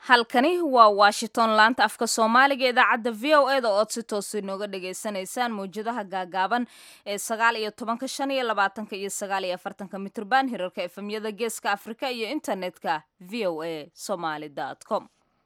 halkani waa washington laanta afka soomaaliga idaacadda v o e da ood si toos inooga dhagaysanaysaan mawjadaha gaagaaban ee sagaal iyo tobanka shan iyo labaatanka iyo sagaal iyo afartanka mitrban hirarka efemyada geeska afrika iyo internetka v o a somaly com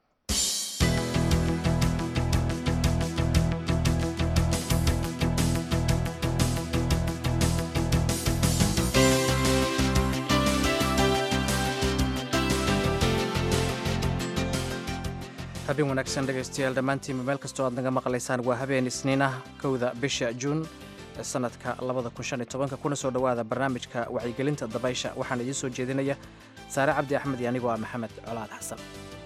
habeen wanaagsan dhegaystayaal dhammaantiinba meel kastoo aad naga maqlaysaan waa habeen isniin ah kowda bisha juun sanadka kuna soo dhowaada barnaamijka wacyigelinta dabaysha waxaan idiin soo jeedinaya saare cabdi axmed iyo anigoo ah maxamed colaad xasan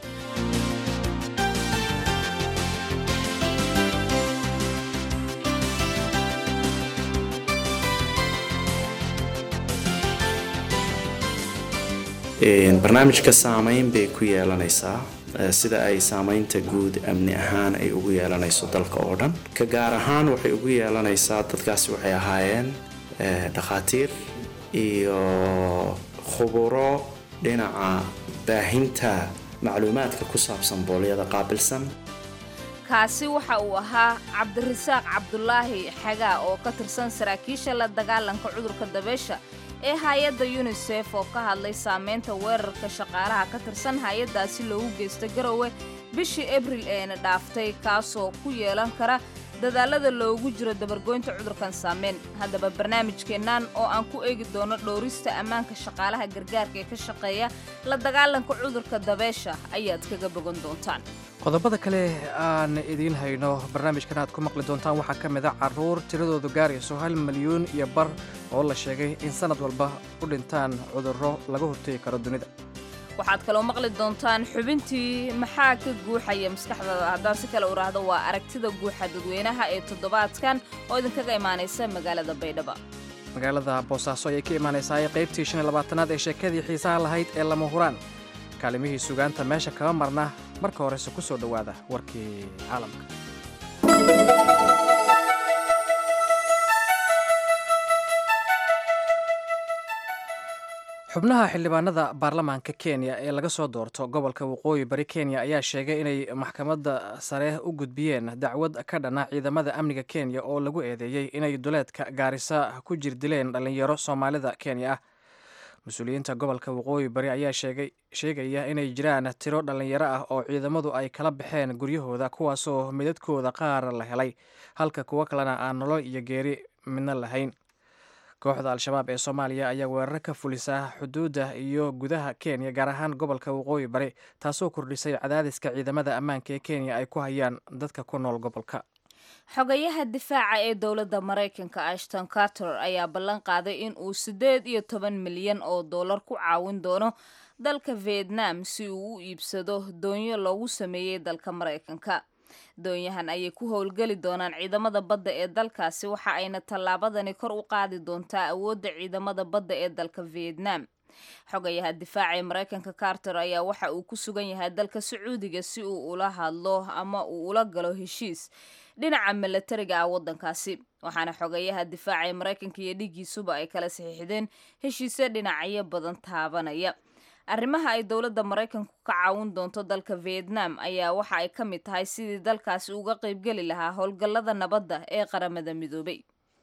barnaamijka saamayn bay ku yeelanaysaa sida ay saamaynta guud amni ahaan ay ugu yeelanayso dalka oo dhan ka gaar ahaan waxay ugu yeelanaysaa dadkaasi waxay ahaayeen dhakhaatiir iyo khuburo dhinaca baahinta macluumaadka ku saabsan boolyada qaabilsan kaasi waxa uu ahaa cabdirasaaq cabdulaahi xagaa oo ka tirsan saraakiisha la dagaalanka cudurka dabeesha ee hay-adda yunisef oo ka hadlay saamaynta weerarka shaqaalaha ka tirsan hay-addaasi loogu geysta garowe bishii abril eena dhaaftay kaasoo ku yeelan kara dadaalada loogu jiro dabargoynta cudurkan saameyn haddaba barnaamijkeennan oo aan ku eegi doono dhowrista ammaanka shaqaalaha gargaarka ee ka shaqeeya la dagaalanka cudurka dabeesha ayaad kaga bogan doontaan qodobada kale aan idiin hayno barnaamijkan aad ku maqli doontaan waxaa ka mid a carruur tiradoodu gaarayso hal milyuun iyo bar oo la sheegay in sannad walba u dhintaan cudurro laga hortegi karo dunida waxaad kaloo maqli doontaan xubintii maxaa ka guuxaya maskaxdada haddaan si kale u raahdo waa aragtida guuxa dadweynaha ee toddobaadkan oo idinkaga imaanaysa magaalada baydhabo magaalada boosaaso ayay ka imaanaysaa ee qaybtii shan iyo labaatanaad ee sheekadii xiisaha lahayd ee lama huraan kaalimihii sugaanta meesha kama marna marka horese ku soo dhowaada warkii caalamka xubnaha xildhibaanada baarlamaanka kenya ee laga soo doorto gobolka waqooyi bari kenya ayaa sheegay inay maxkamadda sare u gudbiyeen dacwad ka dhana ciidamada amniga kenya oo lagu eedeeyey inay duleedka gaarisa ku jirdileen dhallinyaro soomaalida kenya ah mas-uuliyiinta gobolka waqooyi bari ayaa sheegaya inay jiraan tiro dhallinyaro ah oo ciidamadu ay kala baxeen guryahooda kuwaasoo midadkooda qaar la helay halka kuwo kalena aan nolol iyo geeri midna lahayn kooxda al-shabaab ee soomaaliya ayaa weerar ka fulisa xuduudda iyo gudaha kenya gaar ahaan gobolka waqooyi bari taasoo kordhisay cadaadiska ciidamada ammaanka ee kenya ay ku hayaan dadka ku nool gobolka xogayaha difaaca ee dowladda maraykanka ashton carter ayaa ballan qaaday in uu siddeed iyo toban milyan oo dollar ku caawin doono dalka vietnam si uu u iibsado doonyo loogu sameeyey dalka maraykanka doonyahan ayay ku howlgeli doonaan ciidamada badda ee dalkaasi waxa ayna tallaabadani kor u qaadi doontaa awoodda ciidamada badda ee dalka vietnam xogayaha difaaca ee maraykanka carter ayaa waxa uu ku sugan yahay dalka sacuudiga si uu ula hadlo ama uu ula galo heshiis dhinaca milatariga ah waddankaasi waxaana xogayaha difaaca ee maraykanka iyo dhigiisuba ay kala saxiixdeen heshiisyo dhinacyo badan taabanaya arrimaha ay dowladda maraykanku ka caawin doonto dalka vietnam ayaa waxa ay ka mid tahay sidii dalkaasi uga qaybgeli lahaa howlgallada nabadda ee qaramada midoobay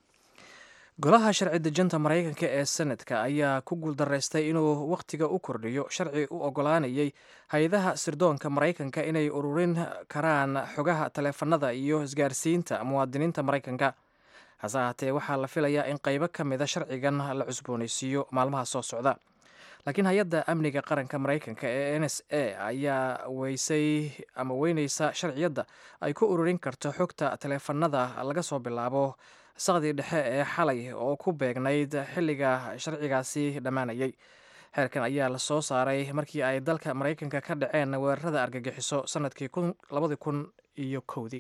golaha sharci dejinta maraykanka ee senadka ayaa ku guuldaraystay inuu wakhtiga u kordhiyo sharci u ogolaanayay hay-adaha sirdoonka maraykanka inay ururin karaan xogaha taleefanada iyo isgaarsiinta muwaadiniinta maraykanka hase ahaatee waxaa la filayaa in qaybo ka mida sharcigan la cusboonaysiiyo maalmaha soo socda laakiin hay-adda amniga qaranka maraykanka ee n s a ayaa weysay ama weyneysa sharciyadda ay ku ururin karto xogta taleefanada laga soo bilaabo saqdii dhexe ee xalay oo ku beegnayd xilliga sharcigaasi dhammaanayay xeerkan ayaa la soo saaray markii ay dalka maraykanka ka dhaceen weerarada argagixiso sanadkii labadi kun iyo kowdii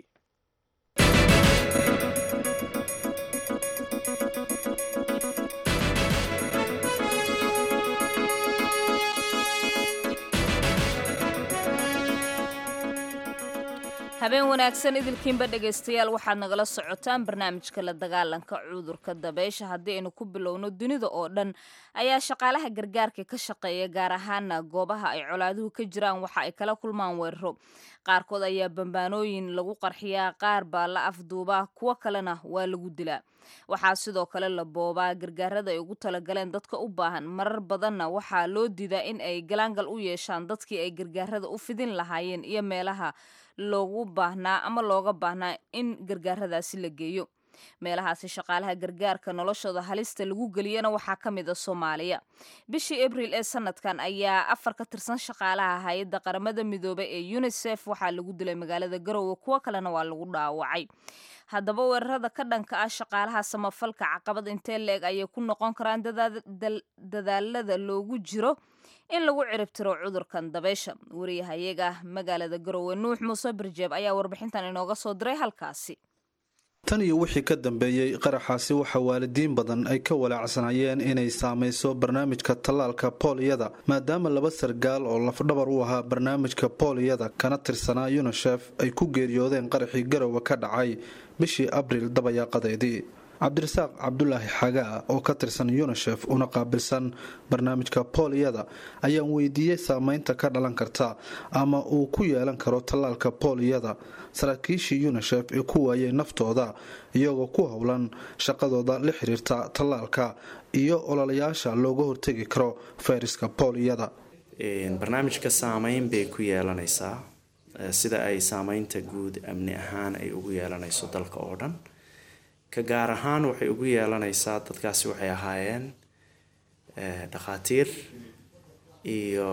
habeen wanaagsan idilkiinba dhegaystayaal waxaad nagala socotaan barnaamijka la dagaalanka cudurka dabeysha haddii aynu ku bilowno dunida oo dhan ayaa shaqaalaha gargaarka ka shaqeeya gaar ahaana goobaha ay colaaduhu ka jiraan waxa ay kala kulmaan weeraro qaarkood ayaa bambaanooyin lagu qarxiyaa qaar baa la afduubaa kuwo kalena waa lagu dilaa waxaa sidoo kale la boobaa gargaarada ay ugu talagaleen dadka u baahan marar badanna waxaa loo diidaa in ay galaangal u yeeshaan dadkii ay gargaarada u fidin lahaayeen iyo meelaha loogu baahnaa ama looga baahnaa in gargaaradaasi la geeyo meelahaasi shaqaalaha gargaarka noloshooda halista lagu geliyana waxaa ka mid a soomaaliya bishii abriil ee sanadkan ayaa afar ka tirsan shaqaalaha hay-adda qaramada midoobay ee unisef waxaa lagu dilay magaalada garowe kuwo kalena waa lagu dhaawacay haddaba weerarada ka dhanka ah shaqaalaha samafalka caqabad intee leeg ayay ku noqon karaan dadaalada loogu jiro in lagu ciribtiro cudurkan dabeysha wariyahayaga magaalada garowe nuux muuse birjeeb ayaa warbixintan inooga soo diray halkaasi tan iyo wixii ka dambeeyey qaraxaasi waxaa waalidiin badan ay ka walaacsanayeen inay saamayso barnaamijka tallaalka booliyada maadaama laba sargaal oo lafdhabar u ahaa barnaamijka booliyada kana tirsanaa yunisef ay ku geeriyoodeen qaraxii garowe ka dhacay bishii abriil dabayaaqadeedii cabdirasaaq cabdulaahi xagaa oo ka tirsan yunisef una qaabilsan barnaamijka booliyada ayaan weydiiyey saameynta ka dhalan karta ama uu ku yeelan karo tallaalka booliyada saraakiishii yunisef ee ku waayay naftooda iyagoo ku howlan shaqadooda la xiriirta tallaalka iyo ololayaasha looga hortegi karo fayraska booliyada barnaamijka saameyn bay ku yeelanaysaa sida ay saameynta guud amni ahaan ay ugu yeelanayso dalka oo dhan ka gaar ahaan waxay ugu yeelanaysaa dadkaasi waxay ahaayeen dhakhaatiir iyo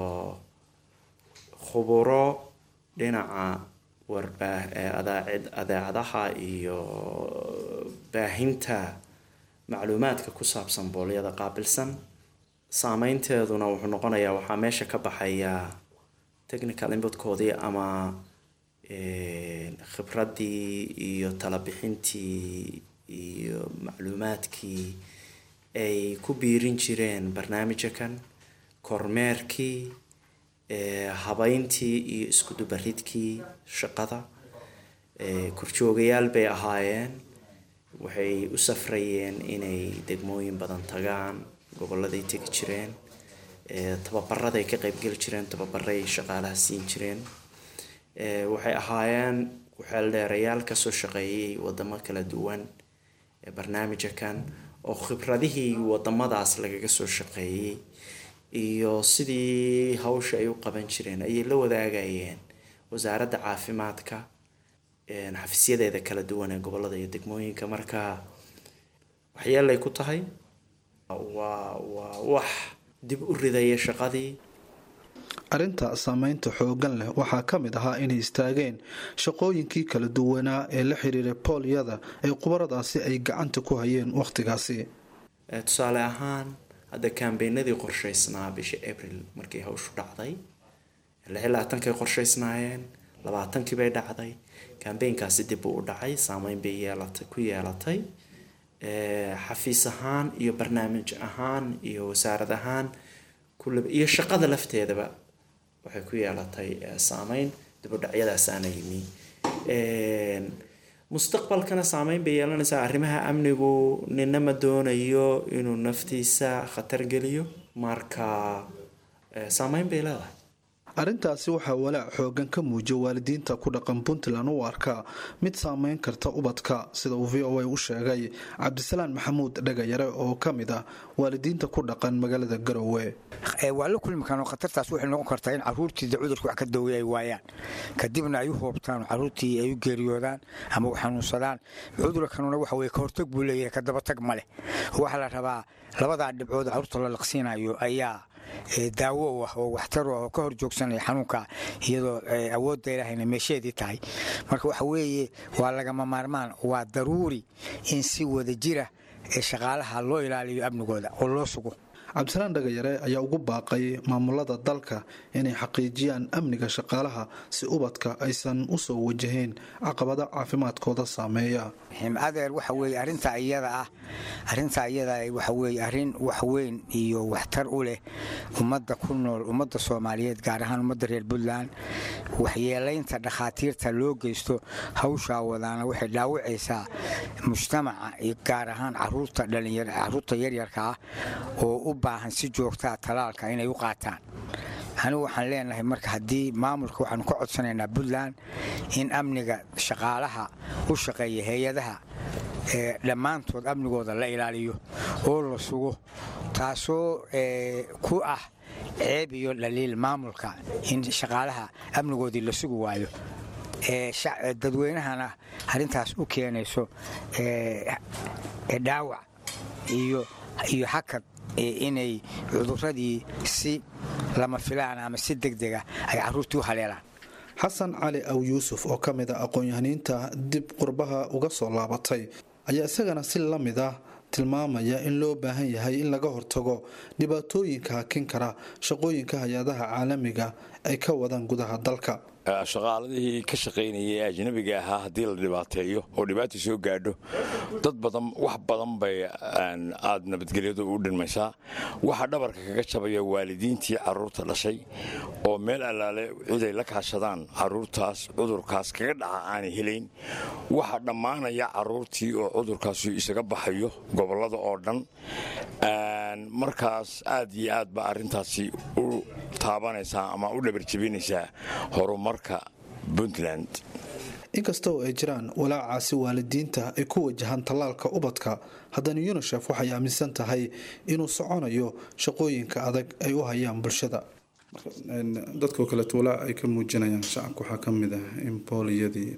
khuburo dhinaca warbaa adeecadaha iyo baahinta macluumaadka ku saabsan boolyada qaabilsan saameynteeduna wuxuu noqonayaa waxaa meesha ka baxaya technical inputkoodii ama khibraddii iyo talabixintii iyo macluumaadkii ay ku biirin jireen barnaamijkan kormeerkii habeyntii iyo iskudubaridkii shaqada korjoogayaal bay ahaayeen waxay u safrayeen inay degmooyin badan tagaan goboladay tegi jireen tababaraday ka qeybgeli jireen tababaray shaqaalaha siin jireen waxay ahaayeen ku-xeeldheerayaal kasoo shaqeeyay wadamo kala duwan ee barnaamijkan oo khibradihii wadamadaas lagaga soo shaqeeyay iyo sidii hawsha ay u qaban jireen ayay la wadaagayeen wasaaradda caafimaadka xafisyadeeda kala duwan ee gobolada iyo degmooyinka marka waxyeelay ku tahay waa waa wax dib u ridaya shaqadii arrinta saameynta xooggan leh waxaa ka mid ahaa inay istaageen shaqooyinkii kala duwanaa ee la xiriiray boolyada ee qubaradaasi ay gacanta ku hayeen wakhtigaasi tusaale ahaan hadda kambeynadii qorshaysnaa bisha abril markii hawshu dhacday lixi labaatankay qorshaysnaayeen labaatankii bay dhacday kambeynkaasi dib uu u dhacay saameyn bay yeelatay ku yeelatay xafiis ahaan iyo barnaamij ahaan iyo wasaarad ahaan iyo shaqada lafteedaba waxay ku yeelatay saameyn dibudhacyadaasaana yimi mustaqbalkana saameyn bay yeelanaysaa arrimaha amnigu nina ma doonayo inuu naftiisa khatar geliyo marka saameyn bay leedahay arrintaasi waxaa walaac xoogan ka muujiya waalidiinta ku dhaqan puntland u arka mid saameyn karta ubadka sida uu v o a u sheegay cabdisalaan maxamuud dhagayare oo ka mid ah waalidiinta ku dhaqan magaalada garowe waa la kulmi karaan khatartaas waxay noqon kartaa in caruurtiida cudurka wax ka dawey ay waayaan kadibna ay u hoobtaan caruurtii ay u geeriyoodaan ama u xanuunsadaan cudurkanuna waxa weye ka hortag buu leeyahay ka dabatag ma leh waxaa la rabaa labadaa dhibcood caruurta la laqsiinayo ayaa daawo u ah oo waxtar u ah oo ka hor joogsanaya xanuunka iyadoo awoodda ilaahayna meesheedii tahay marka waxa weeye waa lagama maarmaan waa daruuri in si wada jira ee shaqaalaha loo ilaaliyo amnigooda oo loo sugo cabdisalaan dhagayare ayaa ugu baaqay maamulada dalka inay xaqiijiyaan amniga shaqaalaha si ubadka aysan u soo wajahayn caqabada caafimaadkooda saameeya adeer waxa weye arrinta iyada ah arrinta iyada waxa weye arrin waxweyn iyo waxtar u leh ummadda ku nool ummadda soomaaliyeed gaar ahaan ummadda reer puntland waxyeelaynta dhakhaatiirta loo geysto hawshaa wadaana waxay dhaawacaysaa mujtamaca gaar ahaan caruurta dhalinyar caruurta yaryarka ah oo u baahan si joogtaa talaalka inay u qaataan anigu waxaan leenahay marka haddii maamulka waxaanu ka codsanaynaa puntland in amniga shaqaalaha u shaqeeya hay-adaha ee dhammaantood amnigooda la ilaaliyo oo la sugo taasoo ku ah ceeb iyo dhaliil maamulka in shaqaalaha amnigoodii la sugi waayo dadweynahana arrintaas u keenayso dhaawac iyo hakad inay cuduradii si lama filaan ama si degdega ay caruurtii u haleelaan xasan cali aw yuusuf oo ka mid a aqoon-yahaniinta dib qurbaha uga soo laabatay ayaa isagana si la mid ah tilmaamaya in loo baahan yahay in laga hortago dhibaatooyinka hakin kara shaqooyinka hay-adaha caalamiga ay ka wadaan gudaha dalka shaqaaladihii ka shaqaynayay ee ajnabiga ahaa haddii la dhibaateeyo oo dhibaata soo gaadho dad badan wax badan bay aad nabadgelyadu u dhinmaysaa waxaa dhabarka kaga jabaya waalidiintii caruurta dhashay oo meel allaale ciday la kaashadaan caruurtaas cudurkaas kaga dhaca aanay helayn waxaa dhammaanaya caruurtii oo cudurkaas isaga baxayo gobollada oo dhan markaas aad iyo aad ba arrintaasi u taabanaysaa ama u dhabarjabinaysaa horumarka puntland inkastoo ay jiraan walaacaasi waalidiinta ay ku wajahaan tallaalka ubadka haddana yunisef waxay aaminsan tahay inuu soconayo shaqooyinka adag ay u hayaan bulshada dadkoo kaleeto walaac ay ka muujinayaan shacabka waxaa ka mid ah in booliyadii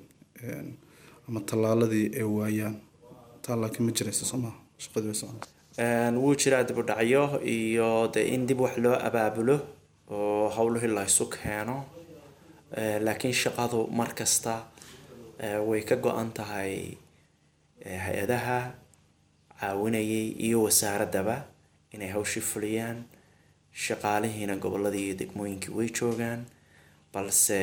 ama tallaaladii ay waayaan taa laakiin ma jiraysa sooma shaqadii way socon wuu jiraa dibudhacyo iyo de in dib wax loo abaabulo oo howlihii la isu keeno laakiin shaqadu mar kasta way ka go-an tahay hay-adaha caawinayay iyo wasaaradaba inay hawshii fuliyaan shaqaalihiina goboladii iyo degmooyinkii way joogaan balse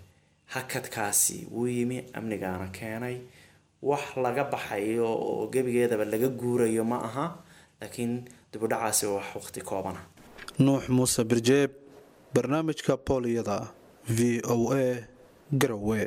hakadkaasi wuu yimi amnigaana keenay wax laga baxayo oo gebigeedaba laga guurayo ma aha laakiin dibudhacaasi waa wax waqti koobana nuux muuse birjeeb barnaamijka booliyada v o a garowe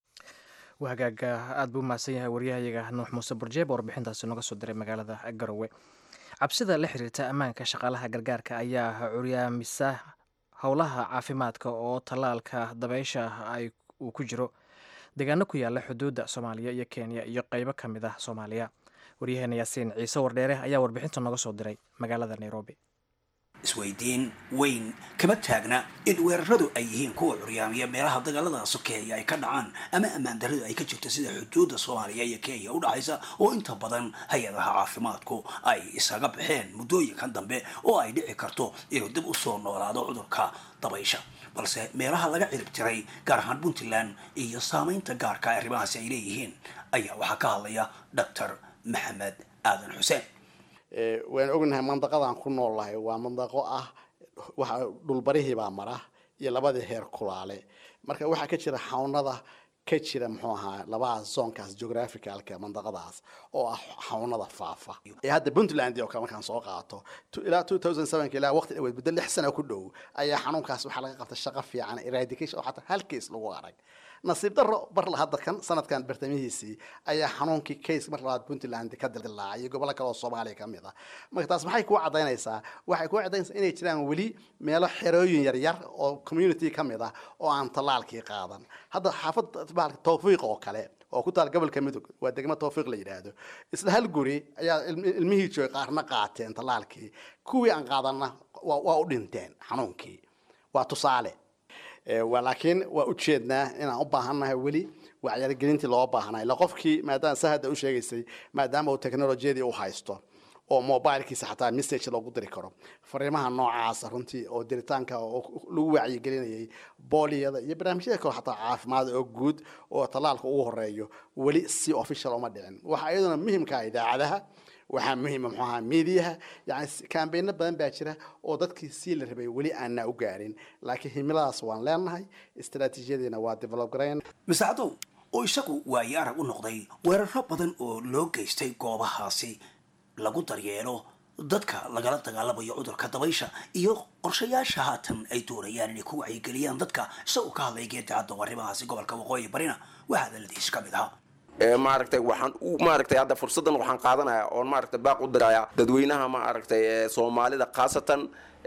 hagaaga aad buu umahadsan yahay waryahayaga nuux muuse burjeeb oo warbixintaasi nooga soo diray magaalada garowe cabsida la xiriirta ammaanka shaqaalaha gargaarka ayaa curyaamisa howlaha caafimaadka oo tallaalka dabeysha ay uu ku jiro deegaano ku yaala xuduudda soomaaliya iyo kenya iyo qeybo ka mid ah soomaaliya waryaheena yaasiin ciise wardheere ayaa warbixinta nooga soo diray magaalada nairobi isweydiin weyn kama taagna in weeraradu ay yihiin kuwa curyaamiya meelaha dagaalada sokeeya ay ka dhacaan ama ammaan daradu ay ka jirto sida xuduudda soomaaliya iyo kenya u dhexaysa oo inta badan hay-adaha caafimaadku ay isaga baxeen muddooyinkan dambe oo ay dhici karto inuu dib u soo noolaado cudurka dabaysha balse meelaha laga cirib tiray gaar ahaan puntland iyo saamaynta gaarka arrimahaasi ay leeyihiin ayaa waxaa ka hadlaya doctor maxamed aadan xuseen waan ognahay mandaqadaan ku noolnahay waa mandaqo ah waxa dhulbarihiibaa mara iyo labadii heer kulaale marka waxaa ka jira xawnada ka jira muxuu ahaa labadaas zoonkaas geographicalka mandaqadaas oo ah xawnada faafa ee hadda puntland oo kale markaan soo qaato ilaa two thousand sevenka ilaa waqti dhaweed muddo lix sano ku dhow ayaa xanuunkaas waxaa laga qabtay shaqo fiican eradication oo xataa hal case lagu arag nasiib daro bar la hadda kan sanadkan bartamihiisii ayaa xanuunkii case mar labaad puntland ka dilaacay iyo gobollo kale oo soomaaliya ka mid ah marka taas maxay kuu cadaynaysaa waxay kuu cadaynaysaa inay jiraan weli meelo xerooyin yaryar oo community ka mid ah oo aan tallaalkii qaadan hadda xaafad tawfiiq oo kale oo ku taal gobolka midog waa degmo tawfiiq la yidhaahdo isla hal guri ayaa ilmihii joogay qaarna qaateen tallaalkii kuwii aan qaadanna waa u dhinteen xanuunkii waa tusaale laakiin waa ujeednaa inaan u baahannahay weli wacyigelintii loo baahnaa ila qofkii maadaama sa hadda u sheegaysay maadaama uu teknolojiyadii u haysto oo mobilkiisa xataa message loogu diri karo fariimaha noocaasa runtii oo diritaanka lagu wacyigelinayay booliyada iyo barnaamijyada kale xataa caafimaad oo guud oo tallaalka ugu horeeyo weli si official uma dhicin waxaa iyaduna muhimka idaacadaha waxaa muhiima muxuu ahaa miidiyaha yani kaambeyno badan baa jira oo dadkii sii la rabay weli aanna u gaarin laakiin himiladaas waan leenahay istaraatiijiyadiina waa develop garayn masacdow oo isagu waayo arag u noqday weeraro badan oo loo geystay goobahaasi lagu daryeelo dadka lagala dagaalamayo cudurka dabaysha iyo qorshayaasha haatan ay doonayaan inay ku wacyigeliyaan dadka isagoo ka hadlay geedacadda arrimahaasi gobolka waqooyi barina waxaa hadaladiis ka mid ahaa maaragtay waxaan u maaragtay hadda fursaddan waxaan qaadanayaa oon maaragtay baaq u dirayaa dadweynaha maaragtay soomaalida khaasatan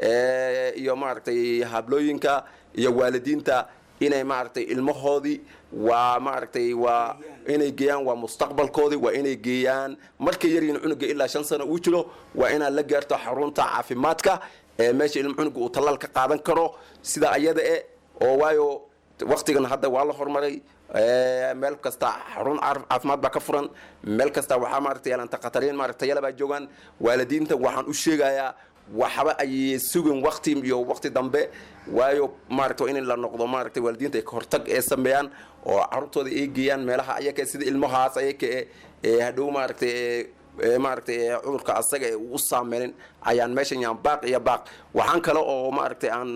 iyo maaragtay hablooyinka iyo waalidiinta inay maaragtay ilmahoodii waa maaragtay waa inay geeyaan waa mustaqbalkoodii waa inay geeyaan markay yaryiin cunuga ilaa shan sano uu jiro waa inaad la gaarto xarunta caafimaadka ee meesha ilmo cunuga uu tallaal ka qaadan karo sida ayada e oo waayo waktigan hadda waa la horumaray meel kasta xarun caafimaad baa ka furan meel kasta waxaa maaragtay yaalanta khatariin maaragtay yala baa joogaan waalidiinta waxaan u sheegayaa waxba ay sugin wakti iyo wakti dambe waayo maaragta in la noqdo maaragtay waalidiinta ay ka hortag ee sameeyaan oo carruurtooda ay geeyaan meelaha ayaka sida ilmahaas ayaka ee hadhow maaragtay maaragtay cudurka asaga ee u saameynin ayaan meeshan yaan baaq iyo baaq waxaan kale oo maaragtay aan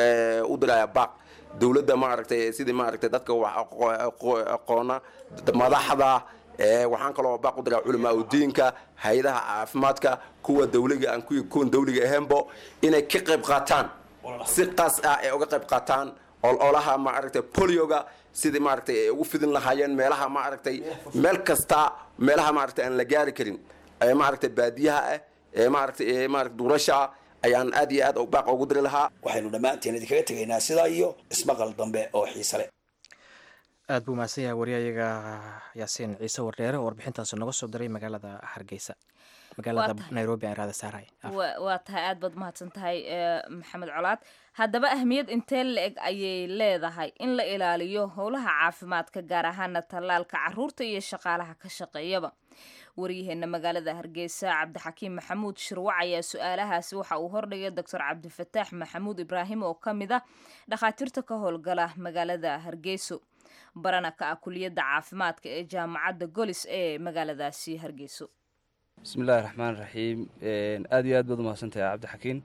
u diraya baaq dowladda maaragtay sidii maaragtay dadka wax aqoona madaxda waxaan kaloo baaq u diraa culamaa udiinka hay-adaha caafimaadka kuwa dawliga aan kuwan dawliga ahaynbo inay ka qayb qaataan si qaas ah ay uga qayb qaataan ololaha maaragtay polioga sidii maaragtay ay ugu fidin lahaayeen meelaha maaragtay meel kasta meelaha maaragtay aan la gaari karin ee maaragtay baadiyaha ah ee maaragtay maaragtay duurasha ayaan aad iyo aad baaq ugu diri lahaa waxaynu dhammaanteen idinkaga tegaynaa sidaa iyo ismaqal dambe oo xiise leh aad buu mahadsan yahay wariyayaga yaasiin ciise wardheere oo warbixintaasi noga soo diray magaalada hargeysa magaalada nairobi aan raada saaray waa tahay aad baad mahadsan tahay maxamed colaad haddaba ahmiyad intee la-eg ayay leedahay in la ilaaliyo howlaha caafimaadka gaar ahaana tallaalka caruurta iyo shaqaalaha ka shaqeeyaba waryaheena magaalada hargeysa cabdixakiim maxamuud shirwac ayaa su-aalahaasi waxa uu hordhigay doctor cabdifataax maxamuud ibraahim oo ka mid ah dhakhaatiirta ka howlgala magaalada hargeyso barana ka ah kuliyadda caafimaadka ee jaamacadda golis ee magaaladaasi hargeyso bismillahi raxmaan raxiim aad iyo aad baad umahadsantahay cabdixakiin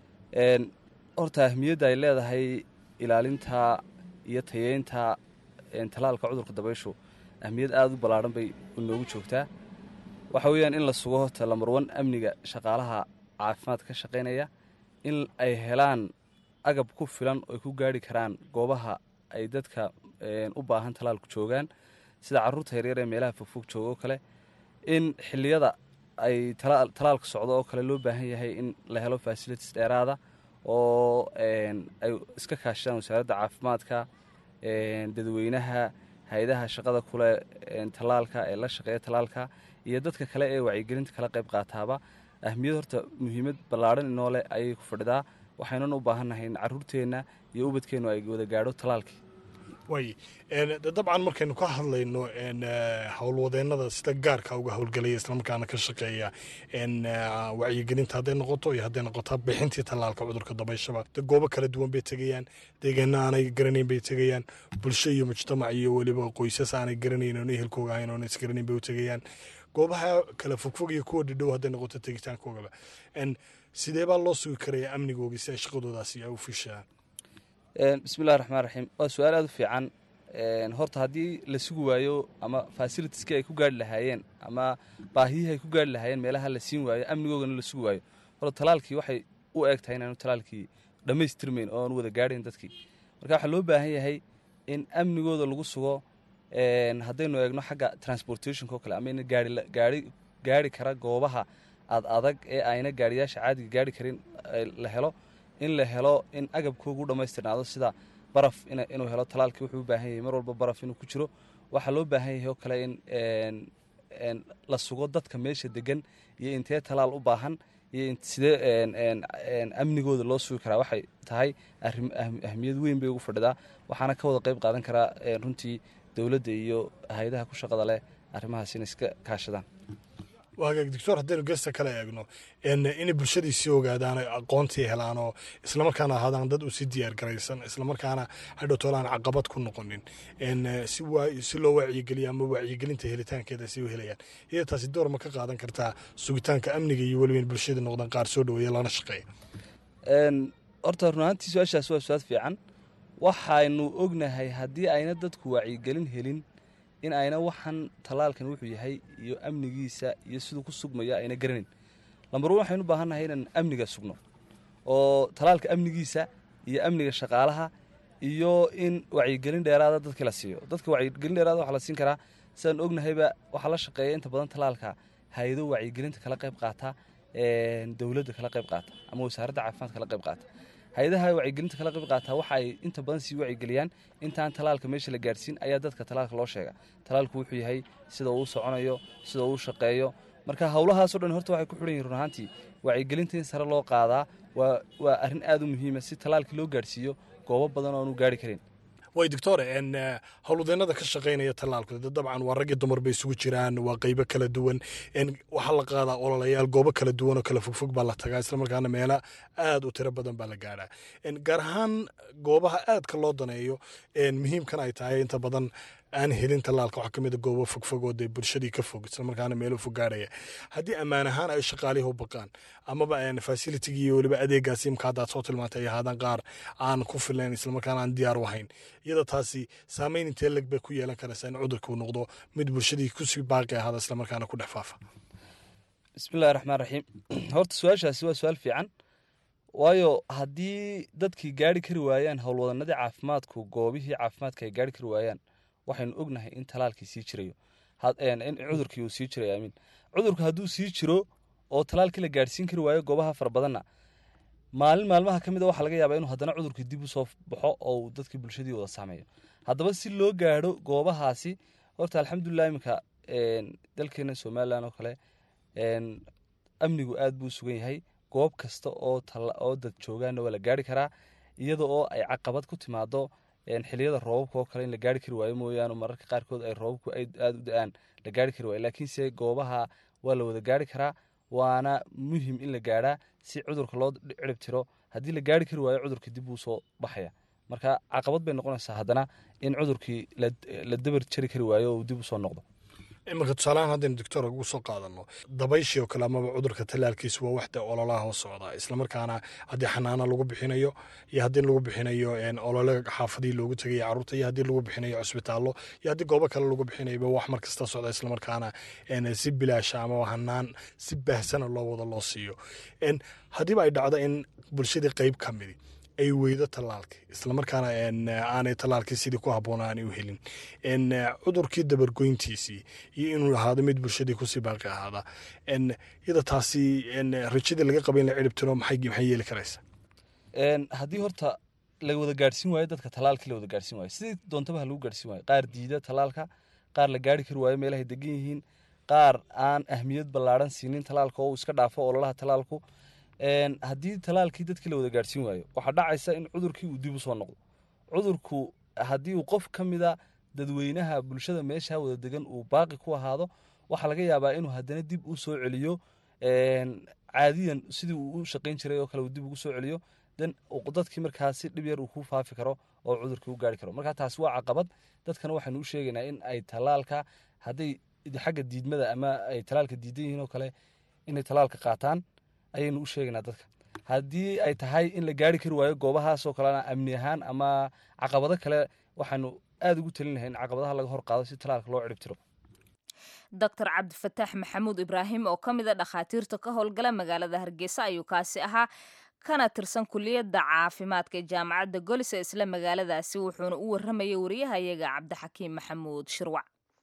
horta ahmiyadda ay leedahay ilaalinta iyo tayeynta talaalka cudurka dabayshu ahmiyad aada u ballaadhan bay inoogu joogtaa waxa weeyaan in la sugo talamarwan amniga shaqaalaha caafimaadka ka shaqaynaya in ay helaan agab ku filan oo ay ku gaari karaan goobaha ay dadka u baahan talaalku joogaan sida caruurta yaryar ee meelaha fogfog jooga oo kale in xilliyada ay talaalka socdo oo kale loo baahan yahay in la helo facilities dheeraada oo ay iska kaashadaan wasaaradda caafimaadka dadweynaha hay-adaha shaqada kule talaalka ee la shaqeeya talaalka iyo dadka kale ee wacyigelinta kala qayb qaataaba ahmiyad horta muhiimad ballaadhan inoo leh ayay ku fadhidaa waxaynan u baahannahay in caruurteenna iyo ubadkeennu ay wada gaadho talaalkii way dabcan markaynu ka hadlayno howlwadeennada sida gaarka uga howlgelaya islamarkaana ka shaqeeya wacyigelinta hadday noqoto iyo hadday noqoto bixintii tallaalka cudurka dabayshaba goobo kala duwan bay tegayaan deegaana aanay garanayn bay tegayaan bulsho iyo mujtamac iyo weliba qoysas aanay garanayn oon ehelkooga ahayn oon isgaranayn bay u tegayaan goobaha kala fogfog iyo kuwa dhidhow hadday noqoto tegitaankoogaba sidee baa loo sugi karaya amnigoogii si ay shaqadoodaasi ay u fishaan bismillahi raxmaan raxiim waa su-aal aada u fiican horta haddii la sugi waayo ama fasilitiskii ay ku gaari lahaayeen ama baahiyihii ay ku gaari lahaayeen meelaha la siin waayo amnigoogana la sugi waayo horta talaalkii waxay u eg tahay inaanu talaalkii dhammaystirmayn oo aan wada gaadhayn dadkii marka waxaa loo baahan yahay in amnigooda lagu sugo haddaynu eegno xagga transportationka oo kale ama in gaari gaari kara goobaha ad adag ee ayna gaariyaasha caadiga gaari karin la helo in la helo in agabkoogu dhammaystirnaado sida baraf inuu helo talaalkii wuxuu u baahan yahay mar walba baraf inuu ku jiro waxaa loo baahan yahay oo kale in la sugo dadka meesha degan iyo intee talaal u baahan iyo sidee amnigooda loo sugi karaa waxay tahay ahmiyad weyn bay ugu fadhidaa waxaana ka wada qayb qaadan karaa runtii dowladda iyo hay-adaha ku shaqada leh arrimahaas inay iska kaashadaan waa hagaag doctor haddaynu geesta kale eegno inay bulshadii sii ogaadaan ay aqoontii helaan oo islamarkaana ahaadaan dad u sii diyaar garaysan islamarkaana hadhowtoolaan caqabad ku noqonin si si loo wacyigeliyo ama wacyigelinta helitaankeeda si u helayaan iyada taasi door ma ka qaadan kartaa sugitaanka amniga iyo weliba in bulshada noqdaan qaar soo dhaweeya lana shaqeeya horta runaantii su-aashaas waa su-aal fiican waxaynu ognahay haddii ayna dadku wacyigelin helin in ayna waxan tallaalkan wuxuu yahay iyo amnigiisa iyo siduu ku sugmaya ayna garanin lambar wan waxaynu u baahannahay inaan amniga sugno oo tallaalka amnigiisa iyo amniga shaqaalaha iyo in wacyigelin dheeraada dadkii la siiyo dadka wacyigelin dheeraada waxaa la siin karaa sidaan ognahayba waxaa la shaqeeya inta badan tallaalka hay-ado wacyigelinta kala qayb qaata dowladda kala qayb qaata ama wasaaradda caafimaadka kala qayb qaata hay-adaha wacyigelinta kala qayb qaata waxa ay inta badan sii wacyigeliyaan intaan talaalka meesha la gaadhsiin ayaa dadka talaalka loo sheega talaalku wuxuu yahay sida uu soconayo sida uu shaqeeyo marka howlahaasoo dhan horta waxay ku xidhan yihin run ahaantii wacyigelinta in sare loo qaadaa waa waa arrin aad u muhiima si talaalkii loo gaadhsiiyo goobo badan oo aanu gaari karin way doctor howlwadeennada ka shaqaynaya tallaalku dabcan waa rag iyo dumar bay isugu jiraan waa qeybo kala duwan waxaa la qaadaa ololayaal goobo kala duwan oo kala fogfog baa la tagaa islamarkaana meelo aad u tiro badan baa la gaadhaa gaar ahaan goobaha aadka loo daneeyo muhiimkan ay tahay inta badan aan helin tallaalka waxaa ka mid a goobo fogfog oo dee bulshadii ka fog islamarkaana meelo fog gaadhaya haddii ammaan ahaan ay shaqaalihii u baqaan amaba facilitigii iyo weliba adeegaasi imka haddaad soo tilmaantay ay ahaadaan qaar aan ku filayn islamarkaana aan diyaar u ahayn iyada taasi saameyn intee leg bay ku yeelan karaysaa in cudurka uu noqdo mid bulshadii kusii baaqi ahaada islamarkaana ku dhex faafa bismillahi raxmaan raxiim horta su-aashaasi waa su-aal fiican waayo haddii dadkii gaari kari waayaan howlwadanadii caafimaadku goobihii caafimaadka ay gaari kari waayaan waxaynu ognahay in talaalkii sii jirayo in cudurkii uu sii jirayo amiin cudurku hadduu sii jiro oo talaalkii la gaadhsiin kari waayo goobaha fara badanna maalin maalmaha ka mid a waxaa laga yaabaa inuu haddana cudurkii dib u soo baxo oo uu dadkii bulshadii wada saameeyo haddaba si loo gaadho goobahaasi horta alxamdulilah iminka dalkeena somalilan oo kale amnigu aad buu sugan yahay goob kasta oo oo dad joogaana waa la gaari karaa iyada oo ay caqabad ku timaado xiliyada roobabka oo kale in la gaari kari waayo mooyaane mararka qaarkood ay roobabku aada u da-aan la gaari kari waayo laakiinse goobaha waa la wada gaari karaa waana muhim in la gaadhaa si cudurka loo cirib tiro haddii la gaari kari waayo cudurka dib uu soo baxaya marka caqabad bay noqonaysaa haddana in cudurkii la dabar jari kari waayo oo uu dib usoo noqdo imarka tusaalahaan haddaynu doctor ugu soo qaadano dabayshii oo kale amaba cudurka tallaalkiisu waa waxda ololaha hoo socda islamarkaana haddii xanaano lagu bixinayo iyo haddii lagu bixinayo olole xaafadii loogu tegaya carruurta iyo haddii lagu bixinayo cusbitaallo iyo haddii goobo kale lagu bixinayaba wax mar kasta socda islamarkaana si bilaasha ama hanaan si baahsana loo wada loo siiyo haddiiba ay dhacdo in bulshadii qeyb ka midi ay weydo tallaalkii islamarkaana aanay tallaalkii sidii ku habboon aanay u helin cudurkii dabargoyntiisii iyo inuu ahaado mid bulshadii kusii baaqi ahaada iyada taasi rajadii laga qaba in la cirib tiro maxay yeeli karaysa haddii horta la wada gaadhsiin waayo dadka tallaalkii la wada gaadhsiin waayo sidii doontaba ha lagu gaadhsiin waayo qaar diida tallaalka qaar la gaari kari waayo meelahay degan yihiin qaar aan ahmiyad ballaadhan siinin tallaalka oo uu iska dhaafo ololaha tallaalku haddii talaalkii dadkii la wada gaadhsiin waayo waxaa dhacaysa in cudurkii uu dib u soo noqdo cudurku haddii uu qof ka mida dadweynaha bulshada meesha wada degan uu baaqi ku ahaado waxaa laga yaabaa inuu haddana dib u soo celiyo caadiyan sidii uu u shaqayn jiray oo kale uu dib ugu soo celiyo dan dadkii markaasi dhib yar uu ku faafi karo oo cudurkii u gaari karo marka taasi waa caqabad dadkana waxaynu u sheegaynaa in ay talaalka hadday xagga diidmada ama ay talaalka diidan yihiin oo kale inay talaalka qaataan ayaynu u sheegaynaa dadka haddii ay tahay in la gaari kari waayo goobahaasoo kalena amni ahaan ama caqabado kale waxaanu aada ugu talinahay in caqabadaha laga hor qaado si talaalka loo cirib tiro doctor cabdifataax maxamuud ibraahim oo ka mid a dhakhaatiirta ka howlgala magaalada hargeysa ayuu kaasi ahaa kana tirsan kuliyadda caafimaadka ee jaamacadda golis ee isla magaaladaasi wuxuuna u warramayay wariyahayaga cabdixakiim maxamuud shirwac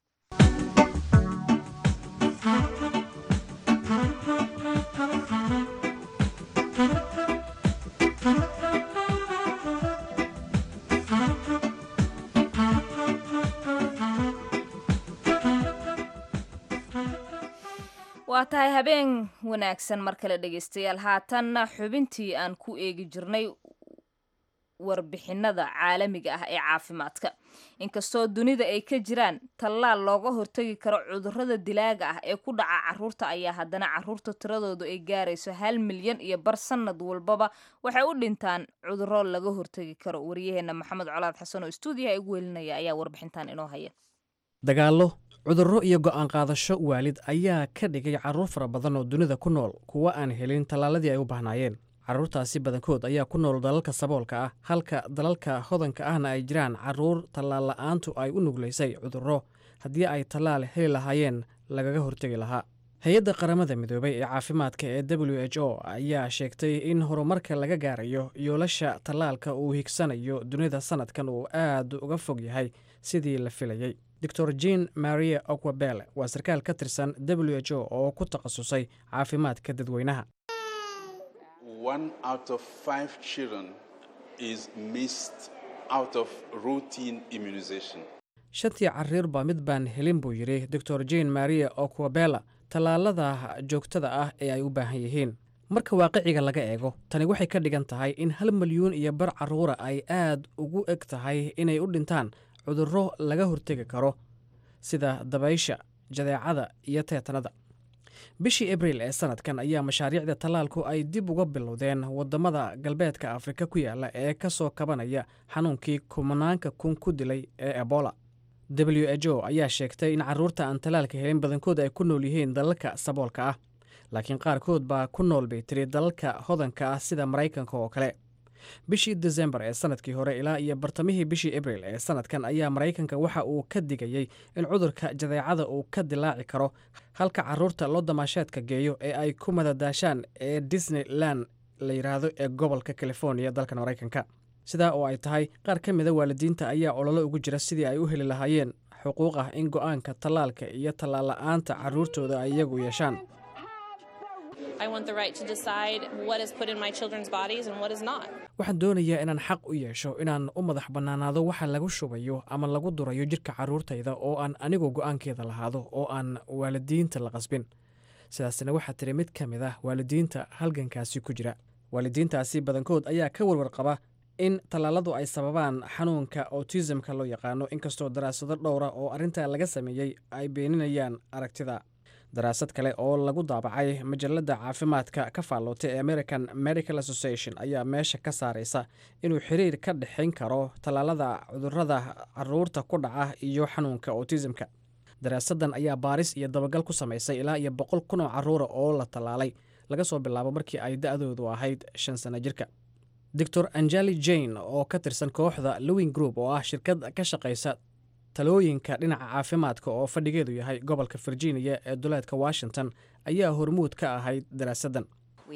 waa tahay habeen wanaagsan mar kale dhegaystayaal haatanna xubintii aan ku eegi jirnay warbixinada caalamiga ah ee caafimaadka inkastoo dunida ay ka jiraan tallaal looga hortagi karo cudurrada dilaaga ah ee ku dhaca caruurta ayaa haddana caruurta tiradoodu ay gaarayso hal milyan iyo bar sanad walbaba waxay u dhintaan cudurro laga hortagi karo waryaheena maxamed colaad xasan oo stuudiyaha igu welinaya ayaa warbixintan inoo haya dagaallo cudurro iyo go'aan qaadasho waalid ayaa ka dhigay carruur fara badan oo dunida ku nool kuwa aan helin tallaaladii ay u baahnaayeen carruurtaasi badankood ayaa ku nool dalalka saboolka ah halka dalalka hodanka ahna ay jiraan carruur tallaal la'aantu ay u nuglaysay cudurro haddii ay tallaal heli lahaayeen lagaga hortegi lahaa hay-adda qaramada midoobay ee caafimaadka ee w h o ayaa sheegtay in horumarka laga gaarayo yoolasha tallaalka uu higsanayo dunida sanadkan uu aad uga fog yahay sidii la filayey doctor jean maria okwabele waa sarkaal ka tirsan w h o oo ku takhasusay caafimaadka dadweynaha one out of five children is missed out of routine immunization. shantii cariirba mid baan helin buu yidhi doctor jean maria okwabela tallaalada joogtada ah ee ay u baahan yihiin marka waaqiciga laga eego tani waxay ka dhigan tahay in hal milyuun iyo bar carruura ay aad ugu eg tahay inay u dhintaan cudurro laga hortegi karo sida dabaysha jadeecada iyo teetanada bishii abriil ee sanadkan ayaa mashaariicda tallaalku ay dib uga bilowdeen waddamada galbeedka afrika ku yaala ee ka soo kabanaya xanuunkii kumanaanka kun ku dilay ee ebola w h o ayaa sheegtay in carruurta aan tallaalka helin badankood ay ku nool yihiin dalalka saboolka ah laakiin qaarkood baa ku nool bay tiri dalalka hodanka ah sida maraykanka oo kale bishii desembar ee sanadkii hore ilaa iyo bartamihii bishii abriil ee sanadkan ayaa maraykanka waxa uu ka digayey in cudurka jadeecada uu ka dilaaci karo halka carruurta loo damaasheedka geeyo ee ay ku madadaashaan ee disneyland la yidhaahdo ee gobolka californiya dalkan maraykanka sidaa oo ay tahay qaar ka mida waalidiinta ayaa ololo ugu jira sidii ay u heli lahaayeen xuquuq ah in go'aanka tallaalka iyo tallaal la'aanta carruurtooda ay iyagu yeeshaan waxaan doonayaa inaan xaq u yeesho inaan u madax bannaanaado waxa lagu shubayo ama lagu durayo jidhka carruurtayda oo aan anigu go'aankeeda lahaado oo aan waalidiinta la qasbin sidaasna waxaa tiri mid ka mid ah waalidiinta halgankaasi ku jira waalidiintaasi badankood ayaa ka warwar qaba in tallaaladu ay sababaan xanuunka autismka loo yaqaano inkastoo daraasado dhowra oo arrintaa laga sameeyey ay beeninayaan aragtida daraasad kale oo lagu daabacay majalada caafimaadka ka faallootay ee american medical association ayaa meesha ka saaraysa inuu xiriir ka dhexayn karo tallaalada cudurada caruurta ku dhaca iyo xanuunka autismka daraasadan ayaa baaris iyo dabagal ku samaysay ilaa iyo boqol kun oo caruura oo la tallaalay laga soo bilaabo markii ay da-doodu ahayd shan sano jirka doctor anjeli jane oo ka tirsan kooxda lowing group oo ah shirkad ka shaqaysa talooyinka dhinaca caafimaadka oo fadhigeedu yahay gobolka virginia ee duleedka washington ayaa hormuud ka ahayd daraasadan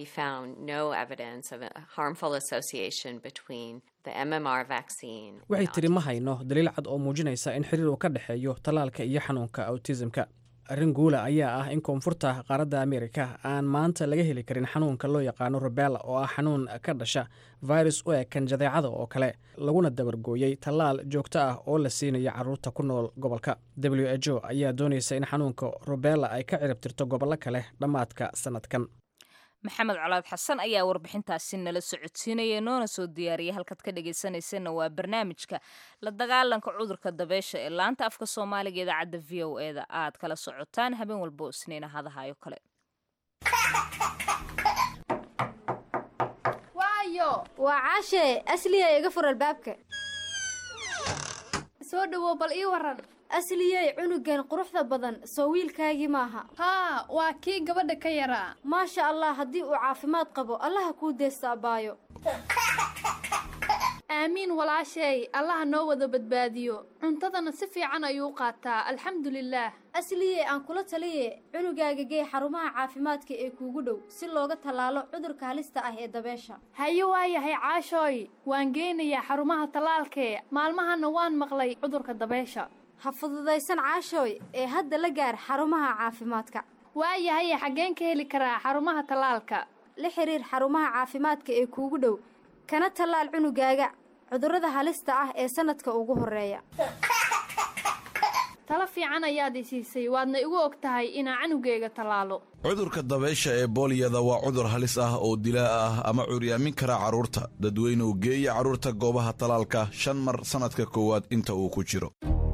waxay tiri ma hayno daliil cad oo muujinaysa in xiriir uu ka dhexeeyo tallaalka iyo xanuunka autismka arrin guula ayaa ah in koonfurta qaaradda amerika aan maanta laga heli karin xanuunka loo yaqaano rubella oo ah xanuun ka dhasha virus u ekan jadeecada oo kale laguna dabargooyey tallaal joogto ah oo la siinaya carruurta ku nool gobolka w h o ayaa doonaysa in xanuunka rubella ay ka ciribtirto gobollo kale dhammaadka sannadkan maxamed colaad xasan ayaa warbixintaasi nala socodsiinaya noona soo diyaariyay halkaad ka dhegaysanaysanna waa barnaamijka la dagaalanka cudurka dabeysha ee laanta afka soomaaliga idaacadda v o e da aad kala socotaan habeen walba oo isniina hadahayo kale waayo waa caashee asliya iga fur albaabka soo dhawow bal ii waran asliyey cunugan quruxda badan soo wiilkaagii maaha haa waa kii gabadha ka yaraa maasha allah haddii uu caafimaad qabo allaha kuu deesta abbaayo aamiin walaasheey allaha noo wada badbaadiyo cuntadana si fiican ayuu qaataa alxamdulilaah asliyey aan kula taliye cunugaaga gee xarumaha caafimaadka ee kuugu dhow si looga tallaalo cudurka halista ah ee dabeesha haye waa yahay caashooy waan geynayaa xarumaha tallaalkee maalmahana waan maqlay cudurka dabeesha ha fududaysan caashooy ee hadda la gaar xarumaha caafimaadka waayahaye xaggeen ka heli karaa xarumaha tallaalka la xiriir xarumaha caafimaadka ee kuugu dhow kana tallaal cunugaaga cudurrada halista ah ee sannadka ugu horreeya talo fiican ayaad i siisay waadna igu og tahay inaa canugayga tallaalo cudurka dabaysha ee booliyada waa cudur halis ah oo dilaa ah ama curyaamin kara carruurta dadweynuhu geeya carruurta goobaha talaalka shan mar sannadka koowaad inta uu ku jiro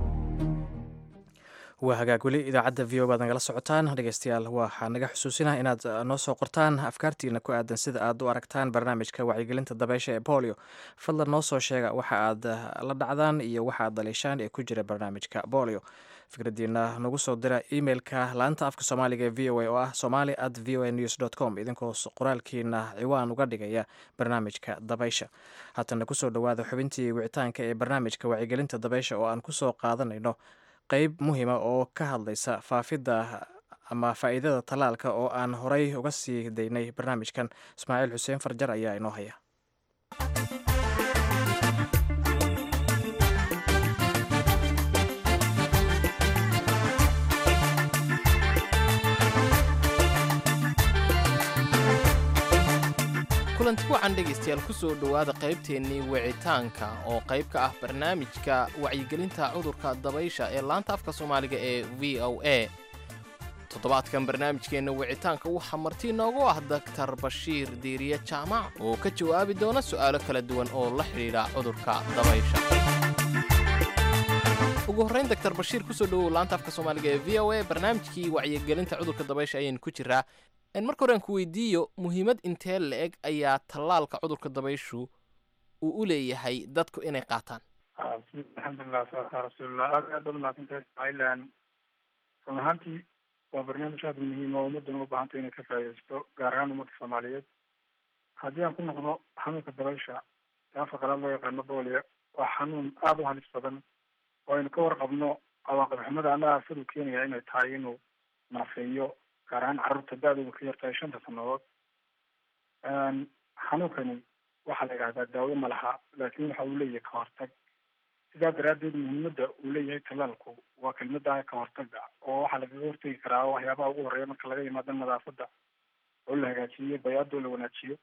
waa hagaag weli idaacadda v o baad nagala socotaan dhegeystayaal waxaa naga xusuusinah inaad noo soo qortaan afkaartiina ku aadan sida aad u aragtaan barnaamijka wacyigelinta dabeysha ee bolio fadlan noo soo sheega waxa aad la dhacdaan iyo waxa aad daliishaan ee ku jira barnaamijka bolio fikradiina nagu soo dira emailka laanta afka soomaaliga ee v o a oo ah somali at v o a news dot com idinkoo qoraalkiina ciwaan uga dhigaya barnaamijka dabaysha haatana kusoo dhowaada xubintii wicitaanka ee barnaamijka wacyigelinta dabaysha oo aan kusoo qaadanayno qeyb muhiima oo ka hadlaysa faafidda ama faa'iidada tallaalka oo aan horay uga sii daynay barnaamijkan ismaaciil xuseen farjar ayaa inoo haya kulanti wacan dhegaystayaal ku soo dhowaada qaybteennii wicitaanka oo qayb ka ah barnaamijka wacyigelinta cudurka dabaysha ee laanta afka soomaaliga ee v o a toddobaadkan barnaamijkeenna wicitaanka waxaa marti inoogu ah daktar bashiir diiriye jaamac oo ka jawaabi doona su'aalo kala duwan oo la xidhiidha cudurka dabaysha ugu horrayn daktar bashiir kusoo dhowow laanta afka soomaaliga ee v o a barnaamijkii wacyigelinta cudurka dabaysha ayaynu ku jiraa marka hore aan ku weydiiyo muhiimad intee la-eg ayaa tallaalka cudurka dabayshu uu u leeyahay dadku inay qaataan alxamdulilah salatu rasuulillah aad aad baad mahadsantahay ismaaciilan run ahaantii waa barnaamij aada muhiim oo ummaddan u baahantay inay ka faa'iidaysto gaar ahaan ummadda soomaaliyeed haddii aan ku noqdo xanuunka dabaysha ee afka qalaad loo yaqaano boolia waa xanuun aada u halis badan oo aynu ka warqabno cawaaqib xumada ama aafadu keenaya inay tahay inuu naafeeyo gaar ahaan carruurta da-dooda ka yartahay shanta sannadood xanuunkani waxaa la yidhahdaa daawo ma laha laakiin waxa uu leeyahay ka hortag sidaa daraaddeed muhiimadda uu leeyahay tallaalku waa kelmada ka hortaga oo waxaa lagaga hortegi karaa waxyaabaha ugu horreeya marka laga yimaado nadaafadda oo la hagaajiyo bayaadoo la wanaajiyo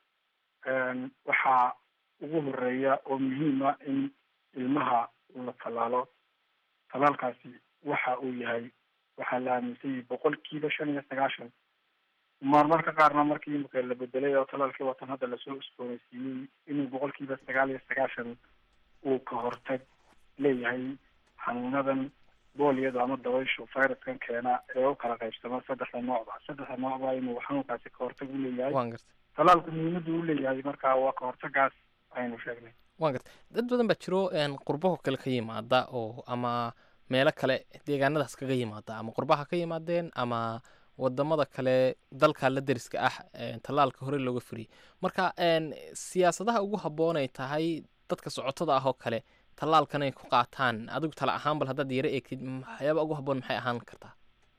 waxaa ugu horeeya oo muhiima in ilmaha la tallaalo tallaalkaasi waxa uu yahay waxaa la aaminsanyay boqolkiiba shan iyo sagaashan marmarka qaarna markii imika la bedelay oo talaalkii watan hadda lasoo usbooneysiiyey inuu boqolkiiba sagaal iyo sagaashan uu ka hortag leeyahay xanuunadan booliyada ama dabayshu viruskan keena ee u kala qaybsama saddexda noocba saddexda noocba inuu xanuunkaasi ka hortag u leeyahay talaalku muhiimadu u leeyahay marka waa ka hortagaas aynu sheegnay waan garta dad badan baa jiro qurbaho kale ka yimaada oo ama meelo kale deegaanadaas kaga yimaada ama qurbaha ka yimaadeen ama wadamada kale dalka la deriska ah tallaalka hore looga furiyey marka siyaasadaha ugu habboonay tahay dadka socotada ah oo kale tallaalkan ay ku qaataan adigu tala ahaan bal haddaad yaro eegtid waxyaaba ugu habboon maxay ahaan kartaa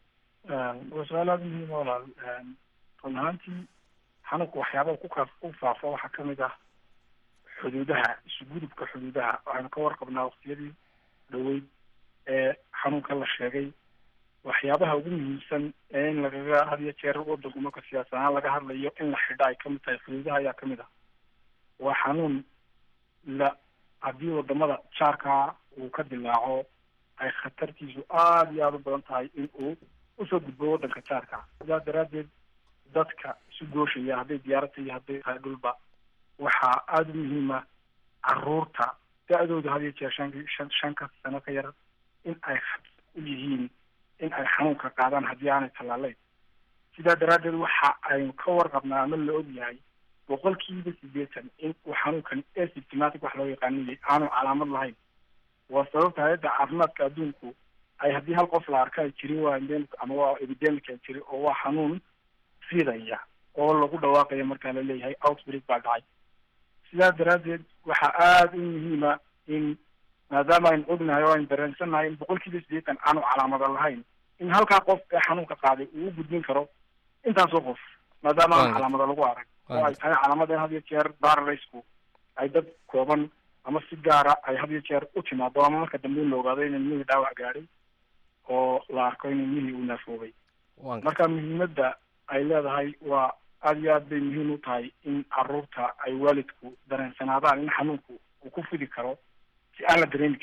waa su-aal aada muhiim walaal run ahaantii xanuunka waxyaabaha kukaa ku faafa waxaa kamid ah xuduudaha isugudubka xuduudaha waxaynu ka warqabnaa waqtiyadii dhaweyd ee xanuunka la sheegay waxyaabaha ugu muhiimsan ee in lagaga had iyo jeer wadanku marka siyaasad ahaan laga hadlayo in la xidha ay kamid tahay xuduudaha ayaa kamid ah waa xanuun la haddii wadamada jaarkaa uu ka dilaaco ay khatartiisu aada iyo aada u badan tahay in uu usoo gudbo wadanka jaarka sidaa daraaddeed dadka isu gooshaya hadday diyaarata iyo hadday tahay dhulba waxaa aada u muhiima caruurta da-dooda had iyo jeer shan shan shanka sano ka yar in ay u yihiin in ay xanuunka qaadaan haddii aanay tallaalayn sidaa daraaddeed waxa aynu ka warqabnaa ama la og yahay boqolkiiba sideetan in uu xanuunkan asymptomatic wax loo yaqaaniyay aanu calaamad lahayn waa sababta hay-adda caafimaadka adduunku ay haddii hal qof la arka ay jiri waa endemic ama waa epidemic ay jiri oo waa xanuun fidaya oo lagu dhawaaqayo markaa la leeyahay outbreak baa dhacay sidaa daraaddeed waxaa aada u muhiima in maadaama aynu ognahay oo aynu dareensannahay in boqolkiiba sideetan aanu calaamada lahayn in halkaa qof ee xanuunka qaaday uu u gudbin karo intaasoo qof maadaama aan calaamada lagu arag oo ay tahay calaamada in had iyo jeer baralaysku ay dad kooban ama si gaara ay had iyo jeer u timaado ama marka dambe in la ogaado in ilmihii dhaawac gaadhay oo la arko in ilmihii uu naafoobay marka muhiimadda ay leedahay waa aada iyo aad bay muhiim u tahay in caruurta ay waalidku dareensanaadaan in xanuunku uu ku fidi karo si aan la dareemi karin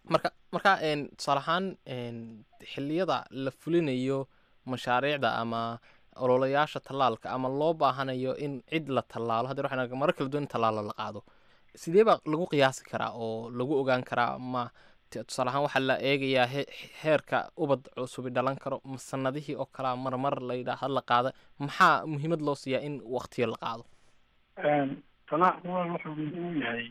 marka marka een, tusaale ahaan een, xilliyada la fulinayo mashaariicda ama ololayaasha tallaalka ama loo baahanayo in cid la tallaalo haddii waxaan arkaa marar kala duwan in tallaalo la qaado sidee baa lagu qiyaasi karaa oo lagu ogaan karaa ma t- tusaale ahaan waxaa la eegayaa he- heerka ubad cusubi dhalan karo ma sanadihii oo kalea marmar la yidhaah la qaada maxaa muhiimad loo siiyaa in waqtiyo la qaado talaalku walaal wuxuu muhiim u yahay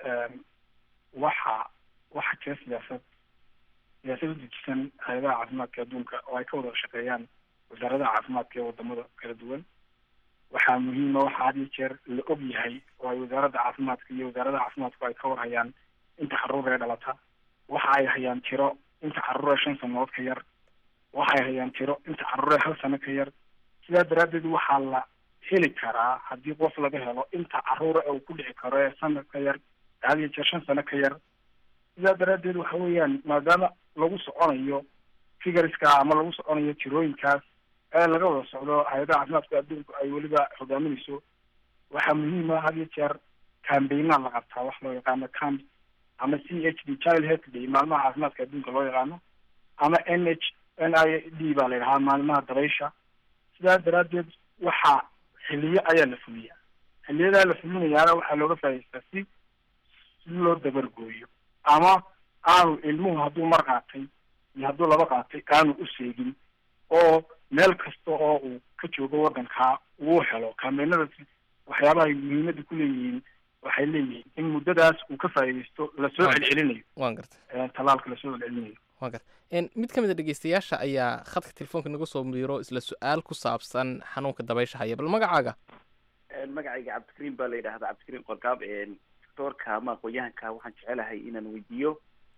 waxa waxa jira siyaasad siyaasad u dejisan hay-adaha caafimaadka adduunka oo ay ka wada shaqeeyaan wasaaradaha caafimaadka ee wadamada kala duwan waxaa muhiima waxa had iyo jeer la og yahay oo ay wasaaradda caafimaadka iyo wasaaradaha caafimaadku ay ka warhayaan inta caruur ee dhalata waxa ay hayaan tiro inta caruur ee shan sanadood ka yar waxa ay hayaan tiro inta caruur ee hal sano ka yar sidaa daraaddeed waxaa la heli karaa haddii qof laga helo inta caruura ee uu ku dhici karo ee sanad ka yar had iyo jeer shan sano ka yar sidaa daraaddeed waxa weeyaan maadaama lagu soconayo figureska ama lagu soconayo tirooyinkaas ee laga wada socdo hay-adaha caafimaadka adduunku ay weliba hogaaminayso waxaa muhiim ah had iyo jeer cambaynaa la qabtaa wax loo yaqaano camp ama c h d child health day maalmaha caafimaadka adduunka loo yaqaano ama n h n i d baa la yidhahaa maalmaha dabaysha sidaa daraaddeed waxaa xiliyo ayaa la fuliya xiliyadaa la fulinayaana waxaa looga faa'idaystaa si si loo dabargooyo ama aanu ilmuhu hadduu mar qaatay iyo hadduu laba qaatay aanu u seegin oo meel kasta oo uu ka joogo waddankaa uu helo kaameynada waxyaabaha ay muhiimadda ku leeyihiin waxay leeyihiin in muddadaas uu ka faa'iidaysto lasoo Waan- celcelinayo waan gartay ee, tallaalka lasoo celcelinayo waan gartay En, mid ka mid a dhegeystayaasha ayaa khadka telefoonka naga soo miiro isla su-aal ku saabsan xanuunka dabaysha haya bal magacaaga magacayga cabdikariim baa la yidhahdaa cabdikariim qorkaab doctoorka ama aqoon-yahanka waxaan jecelahay inaan weydiiyo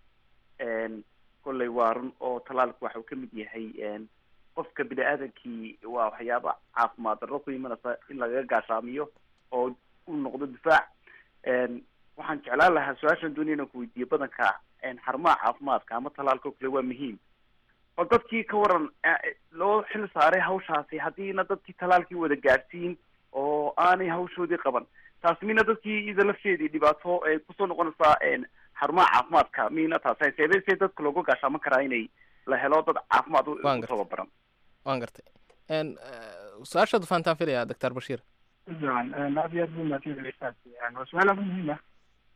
kolley waa run oo talaalku waxa uu ka mid yahay qofka bini aadamkii waa waxyaaba caafimaad darro ku imanaysa in lagaga gaashaamiyo oo u noqdo difaac waxaan jeclaan lahaa su-aashan doonaya inaan ku weydiiyo badanka xarumaha caafimaadka ama talaalka oo kale waa muhiim oo dadkii ka waran eh, loo xil saaray hawshaasi haddiina dadkii talaalkii wada gaadhsiin oo aanay hawshoodii qaban taas mina dadkii ida lafteedii dhibaato ay kusoo noqonaysaa een, xarumaha caafimaadka mina taas seebee see dadka looga gaashaaman karaa inay la helo dad caafimaad u Waan u tababaran waan gartay En, eh, su-aashaadu fahantaan filaya doctor bashiir fiican aad iyo aad buu mahadsanyahay waa su-aal aad u muhiim ah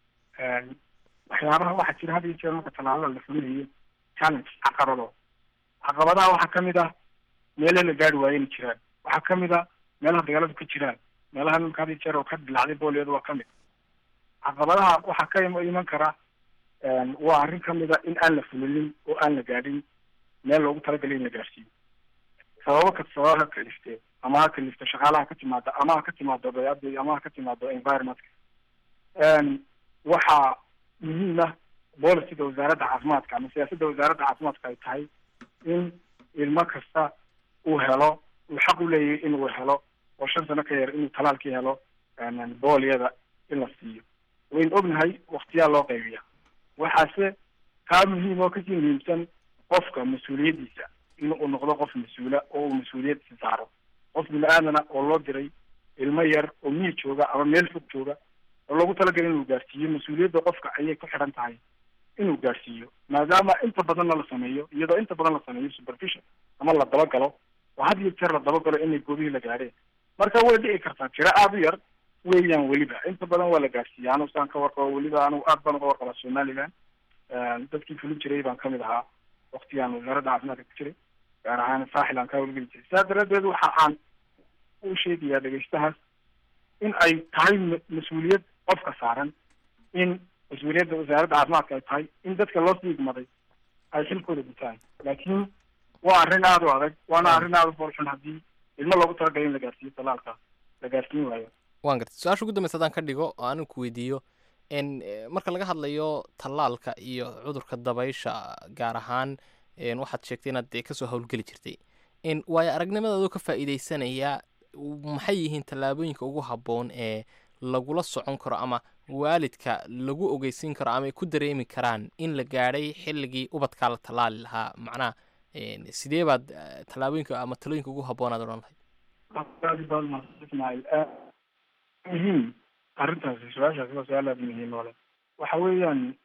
waxyaabaha waxaa jira had iyo jeer marka tallaalada la fulinayo challenge caqabado caqabadaha waxaa kamid ah meelaha la gaari waayo inay jiraan waxaa kamid ah meelaha dagaaladu ka jiraan meelaha nimka had iyo jeer oo ka dilacday booliyadu waa kamid caqabadaha waxaa ka im- iman kara waa arrin kamid a in aan la fulinin oo aan la gaadhin meel loogu talagalay in la gaarsiiyo sababo kastaba ha kalifte ama ha kalifto shaqaalaha ka timaada ama ha ka timaado bayada ama ha ka timaado environmentka waxaa muhiim ah policyda wasaaradda caafimaadka ama siyaasadda wasaaradda caafimaadka ay tahay in ilmo kasta uu helo uu xaq u leeyahay inuu helo oo shan sano ka yar inuu talaalkii helo booliyada in la siiyo waynu ognahay waktiyaa loo qaybiya waxaase kaa muhiim oo kasii muhiimsan qofka mas-uuliyaddiisa in uu noqdo qof mas-uula oo uu mas-uuliyaddiisa saaro qof bini aadana oo loo diray ilmo yar oo miyi jooga ama meel fog jooga oo loogu talagalay inuu gaarsiiyo mas-uuliyadda qofka ayay ku xidhan tahay inuu gaarsiiyo maadaama inta badanna la sameeyo iyadoo inta badan la sameeyo supervision ama la dabagalo oo had iyo jeer la dabagalo inay goobihii la gaadheen marka way dhici kartaa tiro aada u yar weeyaan weliba inta badan waa la gaarsiiya anu saan ka warqabo weliba anu aad baan uga warqabaa somaliland dadkii fulin jiray baan kamid ahaa waktigaan wasaaradda caafimaadka ku jiray gaar ahaan saaxil aan ka hawlgeli jiray sidaa daraaddeed waxa aan u sheegayaa dhegeystahaas in ay tahay ma- mas-uuliyad qofka saaran in mas-uuliyadda wasaaradda caafimaadka ay tahay in dadka loo sii igmaday ay xilkooda gutaan laakiin waa arrin aada u adag waana arrin aada u boolxun haddii ilmo loogu talagalay in la gaarsiiyo talaalka la gaarsiin waayo waan gartay su-aasha ugu dambeysa haddaan ka dhigo oo anigu ku weydiiyo en eh, marka laga hadlayo tallaalka iyo cudurka dabaysha gaar ahaan en waxaad sheegtay inaad dee kasoo howlgeli jirtay en waayo aragnimadaadoo ka faa'iidaysanaya maxay yihiin tallaabooyinka ugu habboon ee lagula socon karo ama waalidka lagu ogeysiin karo ama ay ku dareemi karaan in la gaadhay xilligii ubadkaa la tallaali lahaa macnaha en sidee baad eh, tallaabooyinka ama talooyinka ugu habboonaad odhan lahayd aad baad mahadsan ismaaciil muhiim arrintaasi su-aashaasi waa su-aal aada muhiim oo leh waxa weeyaan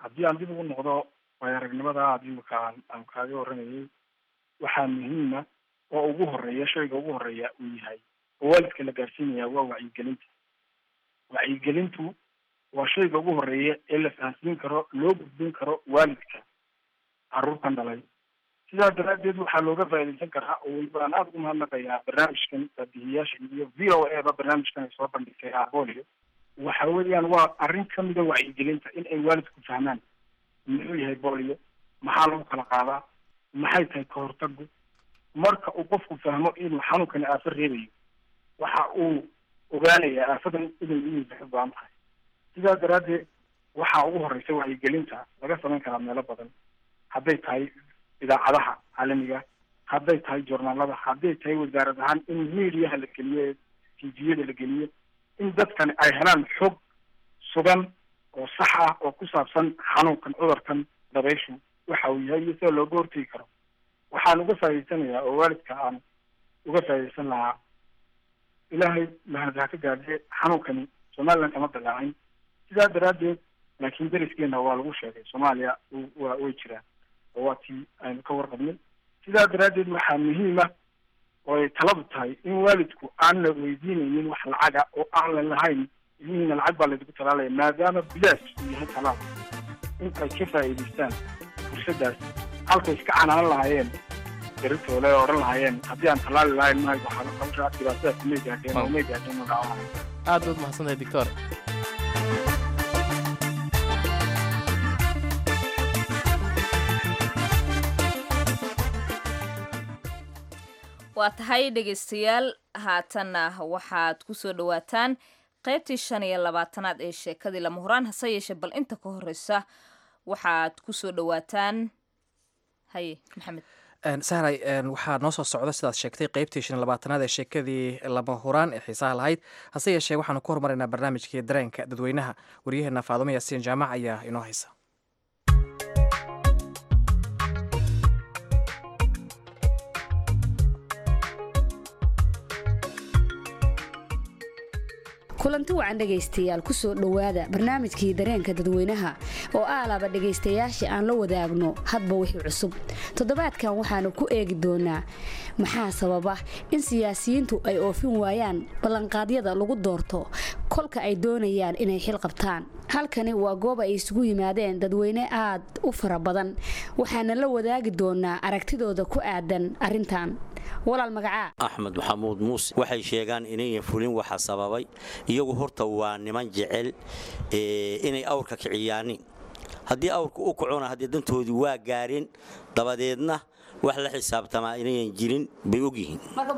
haddii aan dib ugu noqdo waayo aragnimada aad imika aan aan kaaga warramayay waxaa muhiima oo ugu horeeya shayga ugu horeeya uu yahay oo waalidka la gaarsiinaya waa wacyigelinta wacyigelintu waa shayga ugu horeeya ee la fahansiin karo loo gudbin karo waalidka carruurtan dhalay sidaa daraaddeed waxaa looga faa'iidaysan karaa oo weliba aan aada ugu mahadnaqayaa barnaamijkan baabihiyaasha iyo v o a ba barnaamijkan ay soo bandhigtay abolio waxa weeyaan waa arrin kamida wacyigelinta in ay waalidku fahmaan muxuu yahay bolio maxaa lagu kala qaadaa maxay tahay ka hortagu marka uu qofku fahmo inuu xanuunkani aafo reebayo waxa uu ogaanayaa aafadan inay iyiisa baan tahay sidaa daraaddeed waxaa ugu horeysa wacyigelinta laga samayn karaa meelo badan hadday tahay idaacadaha caalamiga hadday tahay joornaalada hadday tahay wasaarad ahaan in mediaha la geliyo tviyada la geliyo in dadkani ay helaan xog sugan oo sax ah oo ku saabsan xanuunkan cudurkan dabayshu waxa uu yahay iyo sida looga hortegi karo waxaan uga faa'iidaysanayaa oo waalidka aan uga faa'iidaysan lahaa ilaahay mahadha ka gaadhe xanuunkani somaliland kama dalaacin sidaa daraaddeed laakiin deriskeena waa lagu sheegay soomaaliya wa way jiraan oo waa tii aynu ka warqabnay sidaa daraaddeed waxaa muhiima oo ay taladu tahay in waalidku aan la weydiinaynin wax lacaga oo aan la lahayn ilmihiina lacag baa laydigu talaalaya maadaama bilaash uu yahay talaal in ay ka faa'iidaystaan fursaddaas halkay iska canaanan lahaayeen daritoole oo odhan lahaayeen haddii aan talaali lahayn mahay waxaa qabshaa dhibaatadaas may gaadheen oo may gaadheen oo dhaawanahay aad baad mahadsantahay doctor waa tahay dhegaystayaal haatanna waxaad ku soo dhowaataan qaybtii shan iyo labaatanaad ee sheekadii lama huraan hase yeeshee bal inta ka horeysa waxaad ku soo dhowaataan haye maxamed sahray waxaa noo soo socda sidaad sheegtay qeybtii shan iyo labaatanaad ee sheekadii lama huraan ee xiisaha lahayd hase yeeshee waxaanu ku hormaraynaa barnaamijkii dareenka dadweynaha waryaheena faadumo yaasiin jaamac ayaa inoo haysa kulanti wacan dhegaystayaal kusoo dhowaada barnaamijkii dareenka dadweynaha oo aalaba dhegaystayaasha aan la wadaagno hadba wixii cusub toddobaadkan waxaanu ku eegi doonaa maxaa sababa in siyaasiyiintu ay oofin waayaan ballanqaadyada lagu doorto kolka ay doonayaan inay xil qabtaan halkani waa goob ay isugu yimaadeen dadweyne aad u fara badan waxaana la wadaagi doonaa aragtidooda ku aadan arrintan walaal magacaa axmed maxamuud muuse waxay sheegaan inayan fulin waxa sababay iyagu horta waa niman jecel inay awrka kiciyaanin haddii awrka u kacona haddii dantoodii waa gaareen dabadeedna wax la xisaabtamaa inayan jirin bay ogyihiin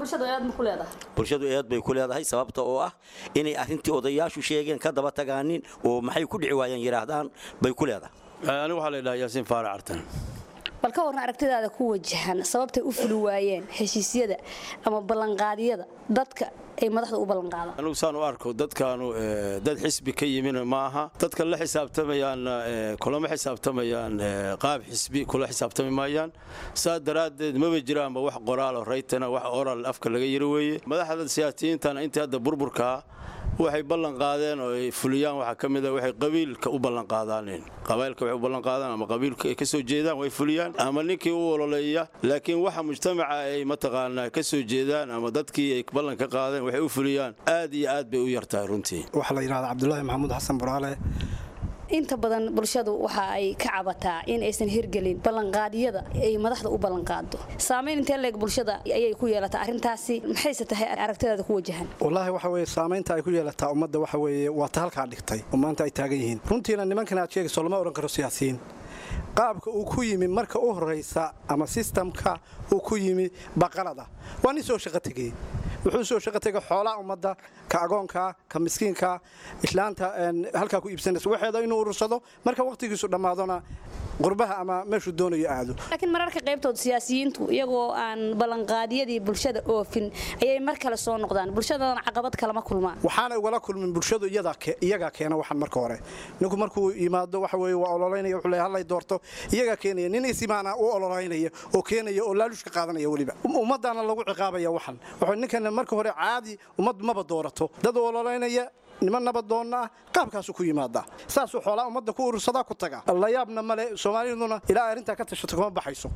bulshadu eed bay ku leedahay sababta oo ah inay arrintii odayaashu sheegeen ka daba tagaanin oo maxay ku dhici waayeen yidhaahdaan bay ku leedahay anigu waxaa la yidhaha yaasiin faarac artan bal ka warna aragtidaada ku wajahan sababtay u fuli waayeen heshiisyada ama ballanqaadyada dadka ay madaxda u ballanqaadaan anigu saan u arko dadkaanu dad xisbi ka yimin ma aha dadka la xisaabtamayaanna kulama xisaabtamayaan qaab xisbi kula xisaabtami maayaan saa daraaddeed maba jiraanba wax qoraalo raytana wax oral afka laga yiri weeye madaxda siyaasiyiintana intii hadda burburkaa waxay ballan qaadeen oo ay fuliyaan waxaa ka mid a waxay qabiilka u ballan qaadaaneen qabailka waxay u ballan qaadaan ama qabiilka ay ka soo jeedaan way fuliyaan ama ninkii u ololeeya laakiin waxa mujtamaca ay mataqaanaa ka soo jeedaan ama dadkii ay ballan ka qaadeen waxay u fuliyaan aad iyo aad bay u yartahay runtii waxaa la yidhahdaa cabdulaahi maxamuud xasan buraale inta badan bulshadu waxa ay ka cabataa in aysan hirgelin ballanqaadyada ay madaxda u ballanqaado saamayn intee leeg bulshada ayay ku yeelataa arrintaasi maxayse tahay aragtidaada ku wajahan wallaahi waxa weeye saamaynta ay ku yeelataa ummadda waxa weeye waa ta halkaa dhigtay oo maanta ay taagan yihiin runtiina nimankan aad sheegayso lama odhan karo siyaasiyiin qaabka uu ku yimi marka u horraysa ama sistamka uu ku yimi baqalada waa nin soo shaqo tegey wuxuu soo shaqo tegay xoolaha ummadda ka agoonka ka miskiinka islaanta halkaa ku iibsanaysa waxeeda inuu urursado marka wakhtigiisu dhammaadona qurbaha ama meeshuu doonayo aado laakiin mararka qaybtood siyaasiyiintu iyagoo aan ballanqaadyadii bulshada oofin ayay mar kale soo noqdaan bulshadana caqabad kalama kulmaan waxaana ugala kulmin bulshadu iyagaa keena waxan marka hore ninku markuu yimaado waxa weye waa ololaynaya wuxuu leeyahay hallay doorto iyagaa keenaya nin isimaana u ololaynaya oo keenaya oo laalushka qaadanaya weliba ummaddaana lagu ciqaabaya waxan wuxuu ninkan marka hore caadi ummad maba doorato dad ololaynaya niman nabadoonna ah qaabkaasuu ku yimaadaa saasuu xoolaa ummadda ku urursadaa ku taga la yaabna male soomaaliduna ilaa arrintaa ka tashato kama baxayso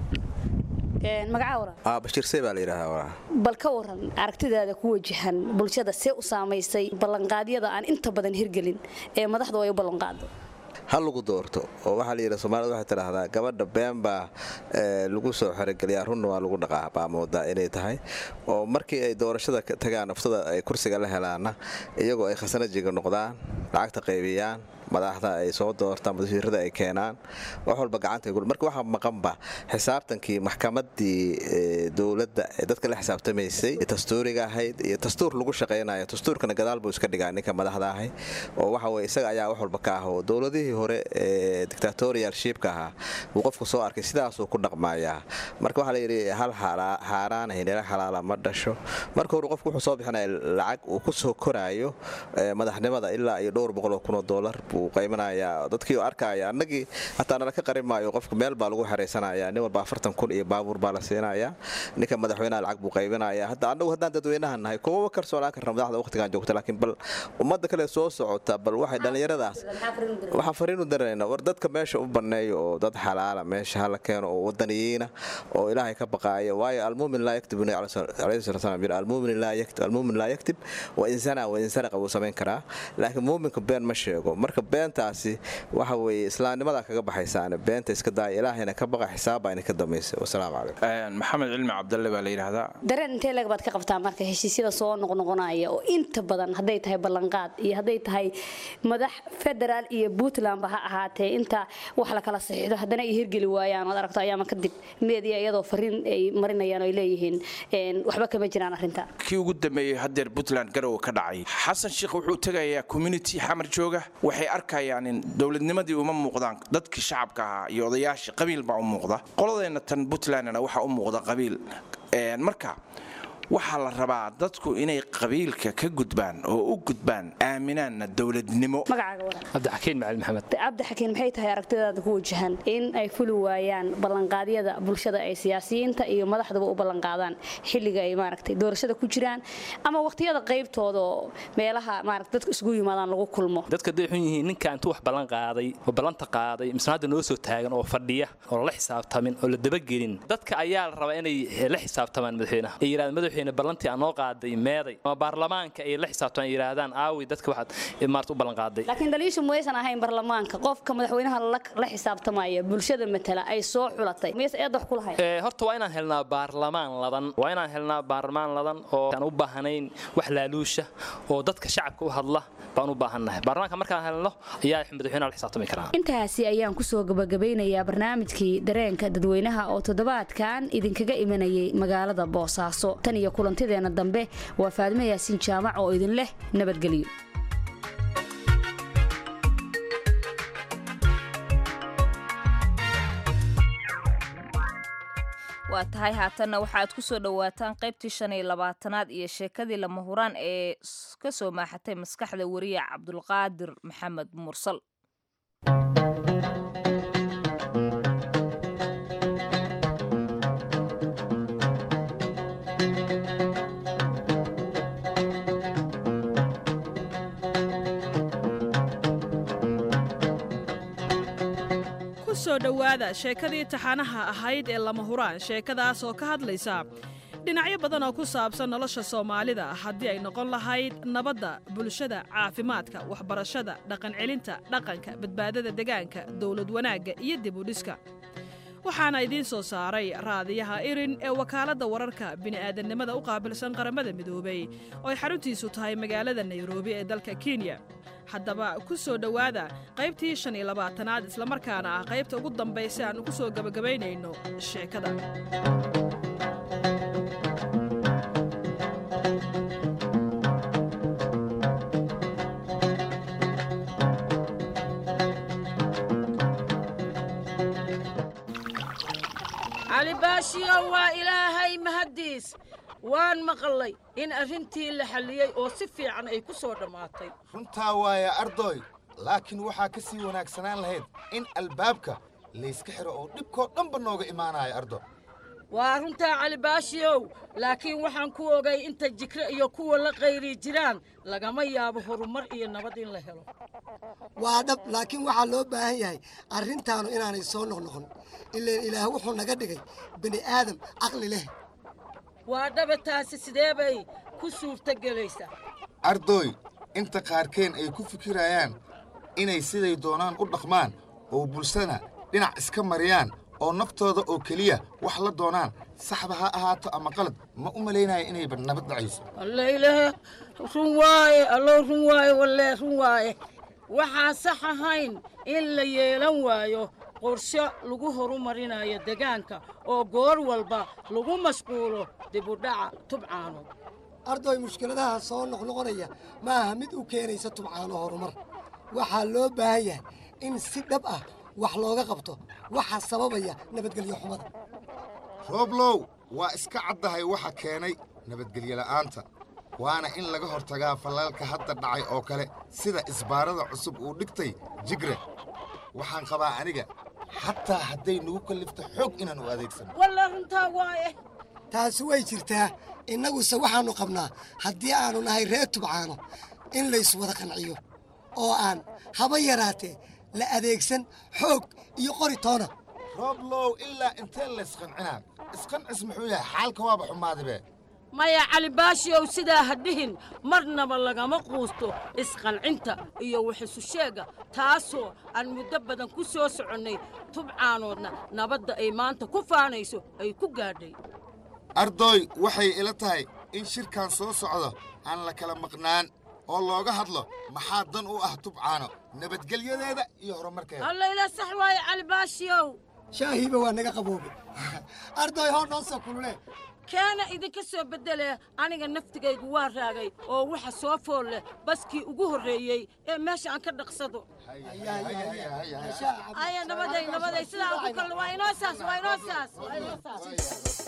magacaa waran bashiirsey baa la yidhahdaa waraa bal ka waran aragtidaada ku wajahan bulshada see u saamaysay ballanqaadyada aan inta badan hirgelin ee madaxdu ay u ballanqaado ha lagu doorto oo waxaa la yidhi soomaalida waxay tidhaahdaa gabadha been baa lagu soo xerogeliyaa runna waa lagu dhaqaa baa moodaa inay tahay oo markii ay doorashada tagaan naftada ay kursiga la helaanna iyagoo ay khasanajiga noqdaan lacagta qaybiyaan madaxda ay soo doortaan wasiirada ay keenaan wax walba gacanta marka waxaa maqanba xisaabtankii maxkamadii dowladda ee dadka la xisaabtamaysay dastuuriga ahayd iyo dastuur lagu shaqaynayo dastuurkana gadaal buu iska dhigaa ninka madaxda ahay oo waxa weye isaga ayaa wax walba ka ah oo dowladihii hore ee dictatorial shiibka ahaa uu qofku soo arkay sidaasuu ku dhaqmayaa marka waxaa layidhi hal xaaraan hinila xalaala ma dhasho marka hore qofku wuxuu soo bixinaya lacag uu ku soo koraayo madaxnimada ilaa iyo dhowr boqol oo kun oo doolar qaymanaya dadkii arkaya annagii hataa nala ka qarin maayo qofka meel baa lagu xeraysanaya nin walba afartan kun iyo baabuur baa la siinaya ninka madaxweynaha lacag buu qaybinaya hadda annagu haddaan dadweynaha nahay kuwaba kalsoonaan karna madaxda waqtigan joogta laakiin bal ummadda kale soo socota bal waxay dhallinyaradaas waxaan fariinu daranayna war dadka meesha u banneeyo oo dad xalaala meesha hala keeno oo wadaniyiina oo ilaahay ka baqaaya waayo almuumin laa yaktib alayhi salatu salam yiri almuumin laa yaktib almuumin laa yaktib wa insana wa insaraqa wuu samayn karaa laakiin muuminka been ma sheego marka beentaasi waxa weeye islaamnimada kaga baxaysaane beenta iska daaya ilaahayna ka baqa xisaabba ina ka dambaysa wasalaamu calaykum maxamed cilmi cabdalle baa la yidhaahdaa dareen intee leeg baad ka qabtaa marka heshiisyada soo noqnoqonaya oo inta badan hadday tahay ballanqaad iyo hadday tahay madax federaal iyo puntlandba ha ahaatee inta wax la kala saxiixdo haddana ay hirgeli waayaan oad aragto ayaama kadib meediya iyadoo fariin ay marinayaan oo ay leeyihiin waxba kama jiraan arrinta kii ugu dambeeyey haddeer puntland garowe ka dhacay xasan sheekh wuxuu tegayaa community xamar jooga waxay arkayaan in dowladnimadii uma muuqdaan dadkii shacabka ahaa iyo odayaashii qabiil baa u muuqda qoladeenna tan puntlandna waxaa u muuqda qabiil marka waxaa la rabaa dadku inay qabiilka ka gudbaan oo u gudbaan aaminaanna dowladnimo cabdixakiin macalin maxamed cabdixakiin maxay tahay aragtidaada ku wajahan in ay fuli waayaan ballanqaadyada bulshada ay siyaasiyiinta iyo madaxduba u ballanqaadaan xilliga ay maaragtay doorashada ku jiraan ama waqtiyada qaybtooda oo meelaha maaragta dadku isugu yimaadaan lagu kulmo dadka day xun yihiin ninka intuu wax ballan qaaday oo ballanta qaaday misna hadda noo soo taagan oo fadhiya oo la xisaabtamin oo la dabagelin dadka ayaa la rabaa inay la xisaabtamaan madaxweynaha ay yidhahdaan madaxweyne ballantii aan noo qaaday meeday ama baarlamaanka ay la xisaabtamaan ay yidhaahdaan aawi dadka waxaad maarta u ballan qaaday laakiin daliishu maysan ahayn baarlamaanka qofka madaxweynaha la xisaabtamaya bulshada matala ay soo xulatay mayse eed wax ku lahayn horta waa inaan helnaa baarlamaan ladan waa inaan helnaa baarlamaan ladan oo aan u baahnayn wax laaluusha oo dadka shacabka u hadla baan u baahannahay baarlamaanka markaan helno ayaa madaxweynaha la xisaabtami karaa intaasi ayaan kusoo gabagabeynayaa barnaamijkii dareenka dadweynaha oo toddobaadkan idinkaga imanayay magaalada boosaaso tan iyo kulantideena dambe waa faadimo yaasiin jaamac oo idin leh nabadgelyo waa tahay haatanna waxaad ku soo dhowaataan qaybtii shan iyo labaatanaad iyo sheekadii lama huraan ee ka soo maaxatay maskaxda wariya cabdulqaadir maxamed mursal kusoo dhowaada sheekadii taxanaha ahayd ee lama huraan sheekadaas oo ka hadlaysa dhinacyo badan oo ku saabsan nolosha soomaalida haddii ay noqon lahayd nabadda bulshada caafimaadka waxbarashada dhaqancelinta dhaqanka badbaadada degaanka dowlad wanaagga iyo dib u dhiska waxaana idiin soo saaray raadiyaha irin ee wakaaladda wararka bini'aadannimada u qaabilsan qaramada midoobay oo ay xaruntiisu tahay magaalada nairobi ee dalka kenya haddaba ku soo dhowaada qaybtii shan iyo labaatanaad islamarkaana ah qaybta ugu dambaysa aan ku soo gebagabaynayno sheekada cali baashiyow waa ilaahay mahaddiis waan maqlay in arrintii la xalliyey oo si fiican ay ku soo dhammaatay runtaa waaya ardoy laakiin waxaa ka sii wanaagsanaan lahayd in albaabka layska xiro oo dhibkoo dhanba nooga imaanaya ardo waa runtaa cali baashiyow laakiin waxaan ku ogay inta jikre iyo kuwa la qayri jiraan lagama yaabo horumar iyo nabad in la helo waa dhab laakiin waxaa loo baahan yahay arrintaanu inaanay soo noqnoqon ileen ilaah wuxuu naga dhigay bini aadam caqli leh waa dhaba taasi sidee bay ku suurtogelaysaa ardooy inta qaarkeen ay ku fikirayaan inay siday doonaan u dhaqmaan oo bulshada dhinac iska mariyaan oo naftooda oo keliya wax la doonaan saxba ha ahaato ama qalad ma u malaynaya inayba nabad dhacayso allailahe run waaye allow run waaye walle run waaye waxaan sax ahayn in la yeelan waayo qorshe lagu horumarinayo degaanka oo goor walba lagu mashquulo dibudhaca tubcaano ardoy mushkiladaha soo noqnoqonaya ma aha mid u keenaysa tubcaano horumar waxaa loo baahan yahay in si dhab ah wax looga qabto waxa sababaya nabadgelyo xumada rooblow waa iska caddahay waxa keenay nabadgelyo la'aanta waana in laga hortagaa fallalka hadda dhacay oo kale sida isbaarada cusub uu dhigtay jigre waxaan qabaa aniga xataa hadday nagu kallifto xoog inaan u adeegsano walla runtaa waaye taasi way jirtaa innaguse waxaannu qabnaa haddii aannu nahay reer tubcaano in layswada qanciyo oo aan haba yaraatee la adeegsan xoog iyo qori toona rooblow ilaa intee laysqancinaa isqancis muxuu yahay xaalka waaba xumaadibe maya cali baashiyow sidaa ha dhihin marnaba lagama quusto isqancinta iyo waxisu sheega taasoo aan muddo badan ku soo soconnay tubcaanoodna nabadda ay maanta ku faanayso ay ku gaadhay ardooy waxay ila tahay in shirkan soo socdo aan la kala maqnaan oo looga hadlo maxaa dan u ah tubcaano nabadgelyadeeda iyo horumarkeeda allayla sax waaye cali baashiyow shaahiiba waa naga qaboobay ardoy hoo noo soo kulule keena idinka soo beddele aniga naftigaygu waa raagay oo waxa soo fool leh baskii ugu horreeyey ee meesha aan ka dhaqsado aya nabaday nabaday sidaa aan ku kalno waa inoo saas waa inoo saas waa inoo saas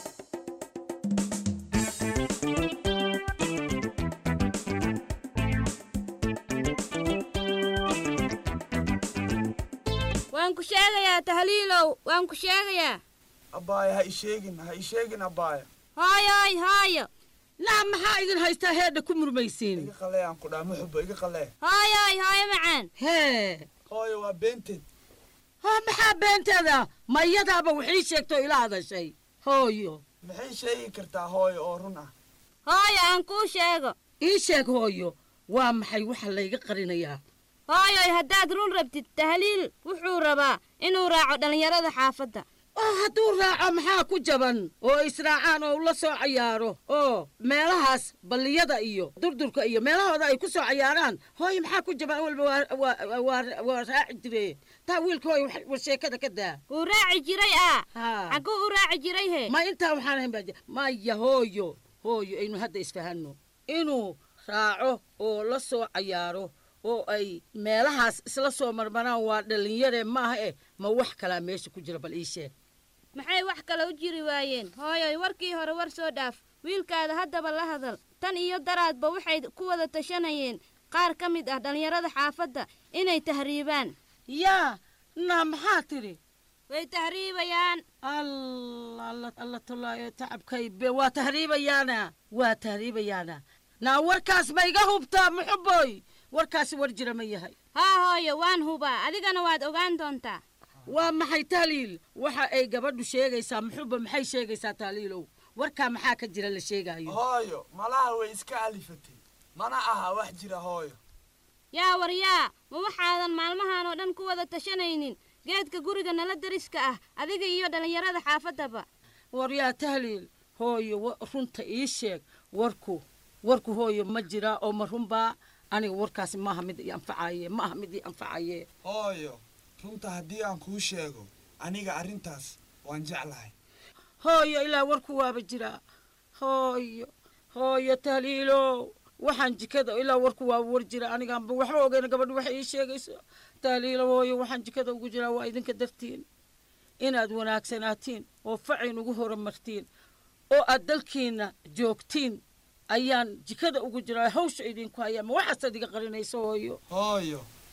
waan ku sheegayaa tahliilow waan ku sheegayaa abbaaya ha isheegin ha isheegin abbaaya haayoy haayo naa maxaa idin haystaa heedha ku murmaysiin iga qalee aan ku dhaha ma xubo iga qalee haayoy haayo macaan hee hooyo waa beenteed ha maxaa beenteeda mayadaaba waxii sheegto ila hadashay hooyo maxay sheegi kartaa hooyo oo run ah hooyo aan kuu sheego ii sheeg hooyo waa maxay waxa layga qarinayaa hooyoy haddaad run rabtid tahliil wuxuu rabaa inuu raaco dhallinyarada xaafadda oo hadduu raaco maxaa ku jaban oo israacaan oo ula soo cayaaro oo meelahaas balliyada iyo durdurka iyo meelahooda ay ku soo cayaaraan hooye maxaa ku jaban walba waa raaci jire taa wiilka hooye war sheekada ka daa wuu raaci jiray ah xagguu u raaci jiray he ma intaa waxaan ahayn baa maya hooyo hooyo aynu hadda isfahanno inuu raaco oo la soo cayaaro oo ay meelahaas isla soo marmaraan waa dhallinyare maaha eh ma wax kalaa meesha ku jira bal ii sheeg maxay wax kale u jiri waayeen hooyoy warkii hore war soo dhaaf wiilkaada haddaba la hadal tan iyo daraadba waxay ku wada tashanayeen qaar ka mid ah dhallinyarada xaafadda inay tahriibaan yaa naa maxaa tidhi way tahriibayaan alla tolaayo tacabkaybe waa tahriibayaana waa tahriibayaana naa warkaas ma iga hubtaa muxuboy warkaasi war jira ma yahay haa hooyo waan hubaa adigana waad ogaan doontaa waa maxay tahliil waxa ay gabadhu sheegaysaa muxuba maxay sheegaysaa tahliilow warkaa maxaa ka jira la sheegaayo hooyo malaha way iska alifatay mana aha wax jira hooyo yaa waryaa ma waxaadan maalmahan oo dhan ku wada tashanaynin geedka guriga nala dariska ah adiga iyo dhallinyarada xaafaddaba waryaa tahliil hooyo runta ii sheeg warku warku hooyo ma jiraa oo ma runbaa aniga warkaasi maaha mid ii anfacaye ma aha mid ii anfacaye hooyo runta haddii aan kuu sheego aniga arrintaas waan jeclahay hooyo ilaa warku waaba jiraa hooyo hooyo tahliilow waxaan jikada ilaa warku waaba war jira anigaanba waxba ogeyna gabadhu waxay ii sheegayso tahliilow hooyo waxaan jikada ugu jiraa waa idinka dartiin inaad wanaagsanaatiin oo facayn ugu horumartiin oo aad dalkiinna joogtiin ayaan jikada ugu jiraa hawsha idinku hayaa ma waxaasaad iga qarinayso hooyo hooyo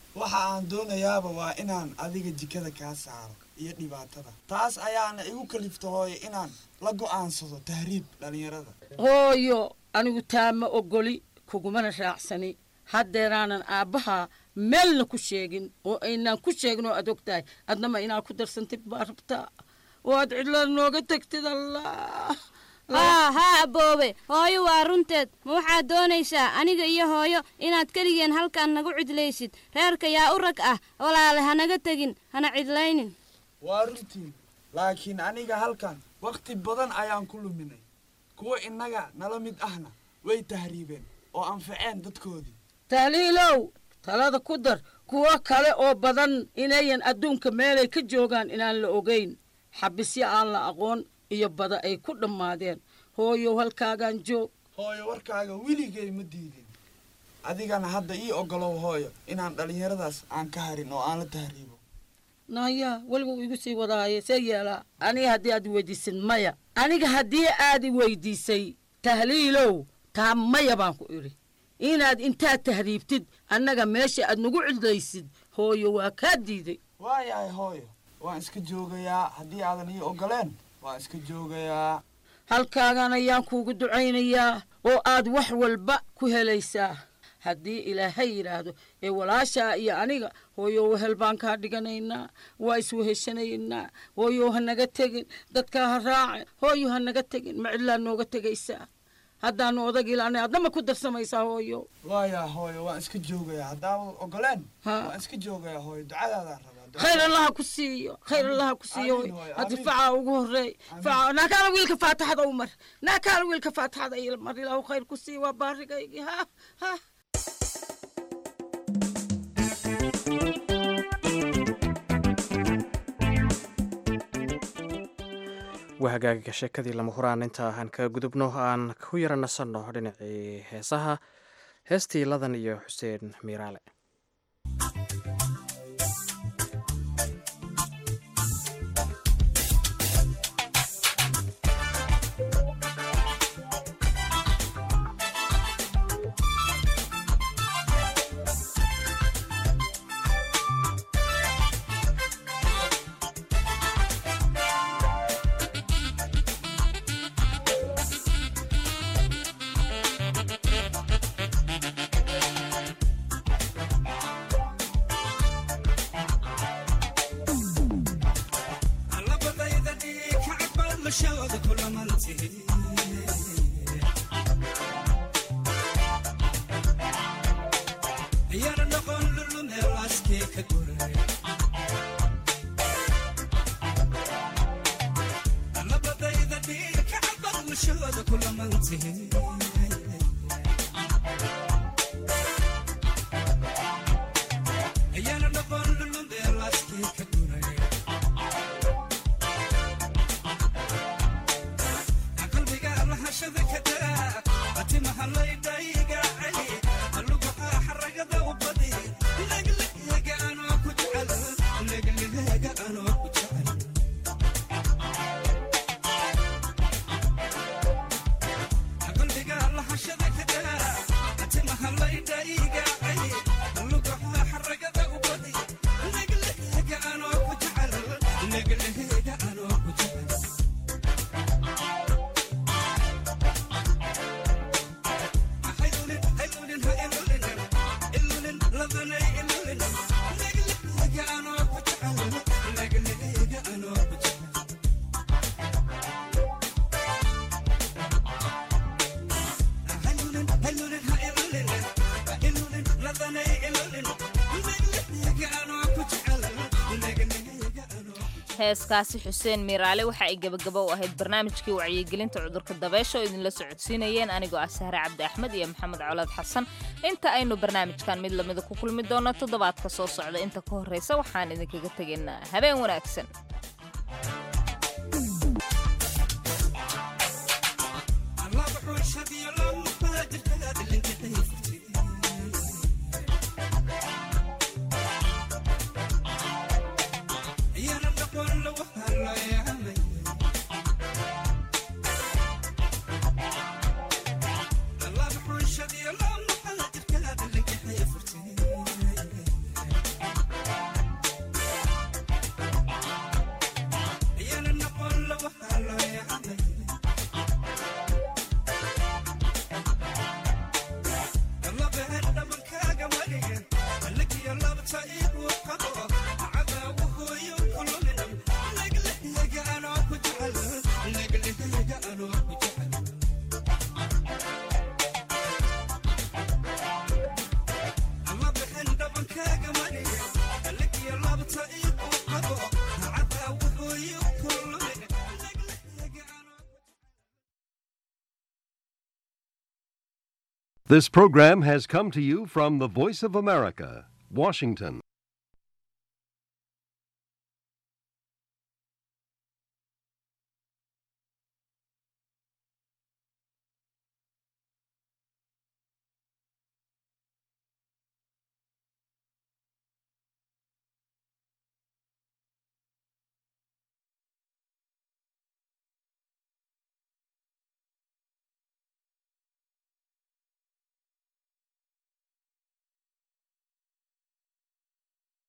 waxa aan doonayaaba waa inaan adiga jikada kaa saaro iyo dhibaatada taas ayaana igu kalifta hooyo inaan la go'aansado tahriib dhallinyarada hooyo anigu taa ma ogoli kugumana raacsani haddeeraanan aabbaha meelna ku sheegin oo aynaan ku sheegin oo aad og tahay adnama inaad ku darsantid baa rabtaa oo aad cidlada nooga tegtid allah haa haa aboobe hooyo waa runteed ma waxaad doonaysaa aniga iyo hooyo inaad keligeen halkan nagu cidlaysid reerka yaa u rag ah walaale hanaga tegin hana cidlaynin waa runtii laakiin aniga halkan wakhti badan ayaan ku luminay kuwa innaga nala mid ahna way tahriibeen oo anfaceen dadkoodii tahliilow talada ku dar kuwo kale oo badan inayan adduunka meelay ka joogaan inaan la ogayn xabisyo aan la aqoon iyo bada ay ku dhammaadeen hooyow halkaagaan joog hooyo warkaaga weligay ma diidin adigana hadda ii ogolow hooyo inaan dhallinyaradaas aan ka harin oo aan la tahriibo naya weligu igu sii wadaaye see yeelaa aniga haddii aad weydiisid maya aniga haddii aad i weydiisay tahliilow taa maya baan ku idhi inaad intaad tahriibtid annaga meesha aad nagu cidlaysid hooyo waa kaa diiday waayahay hooyo waan iska joogayaa haddii aadan ii ogoleen waan iska joogayaa halkaagan ayaan kuugu ducaynayaa oo aad wax walba ku helaysaa haddii ilaahay yidhaahdo ee walaashaa iyo aniga hooyo wehel baan kaa dhiganaynaa waa isweheshanaynaa hooyo ha naga tegin dadkaa ha raacin hooyo ha naga tegin ma cidlaa nooga tegaysaa haddaanu odag ilaanay adnama ku darsamaysaa hooyo waayaa hooyo waan iska joogayaa haddaadan ogoleen waan iska joogayaa hooyo ducadaadaan rabaa khayr allaha ku siiyo khayr allaha ku siiyo haddi facaa ugu horeey faca naakaala wiilka faataxada u mar naakaala wiilka faataxada ila mar ilaahu khayr ku siiyo waa baarigaygii ha ha waa hagaaga sheekadii lama huraan inta aan kaga gudubno aan ku yara nasanno dhinacii heesaha heestii ladan iyo xuseen miiraale heeskaasi xuseen miiraale waxa ay gebagabo u ahayd barnaamijkii wacyigelinta cudurka dabeesha oo idinla socodsiinayeen anigoo ah sahre cabdi axmed iyo maxamed colaad xasan inta aynu barnaamijkan mid lamida ku kulmi doono toddobaadka soo socda inta ka horraysa waxaan idinkaga tegaynaa habeen wanaagsan This program has come to you from the Voice of America, Washington.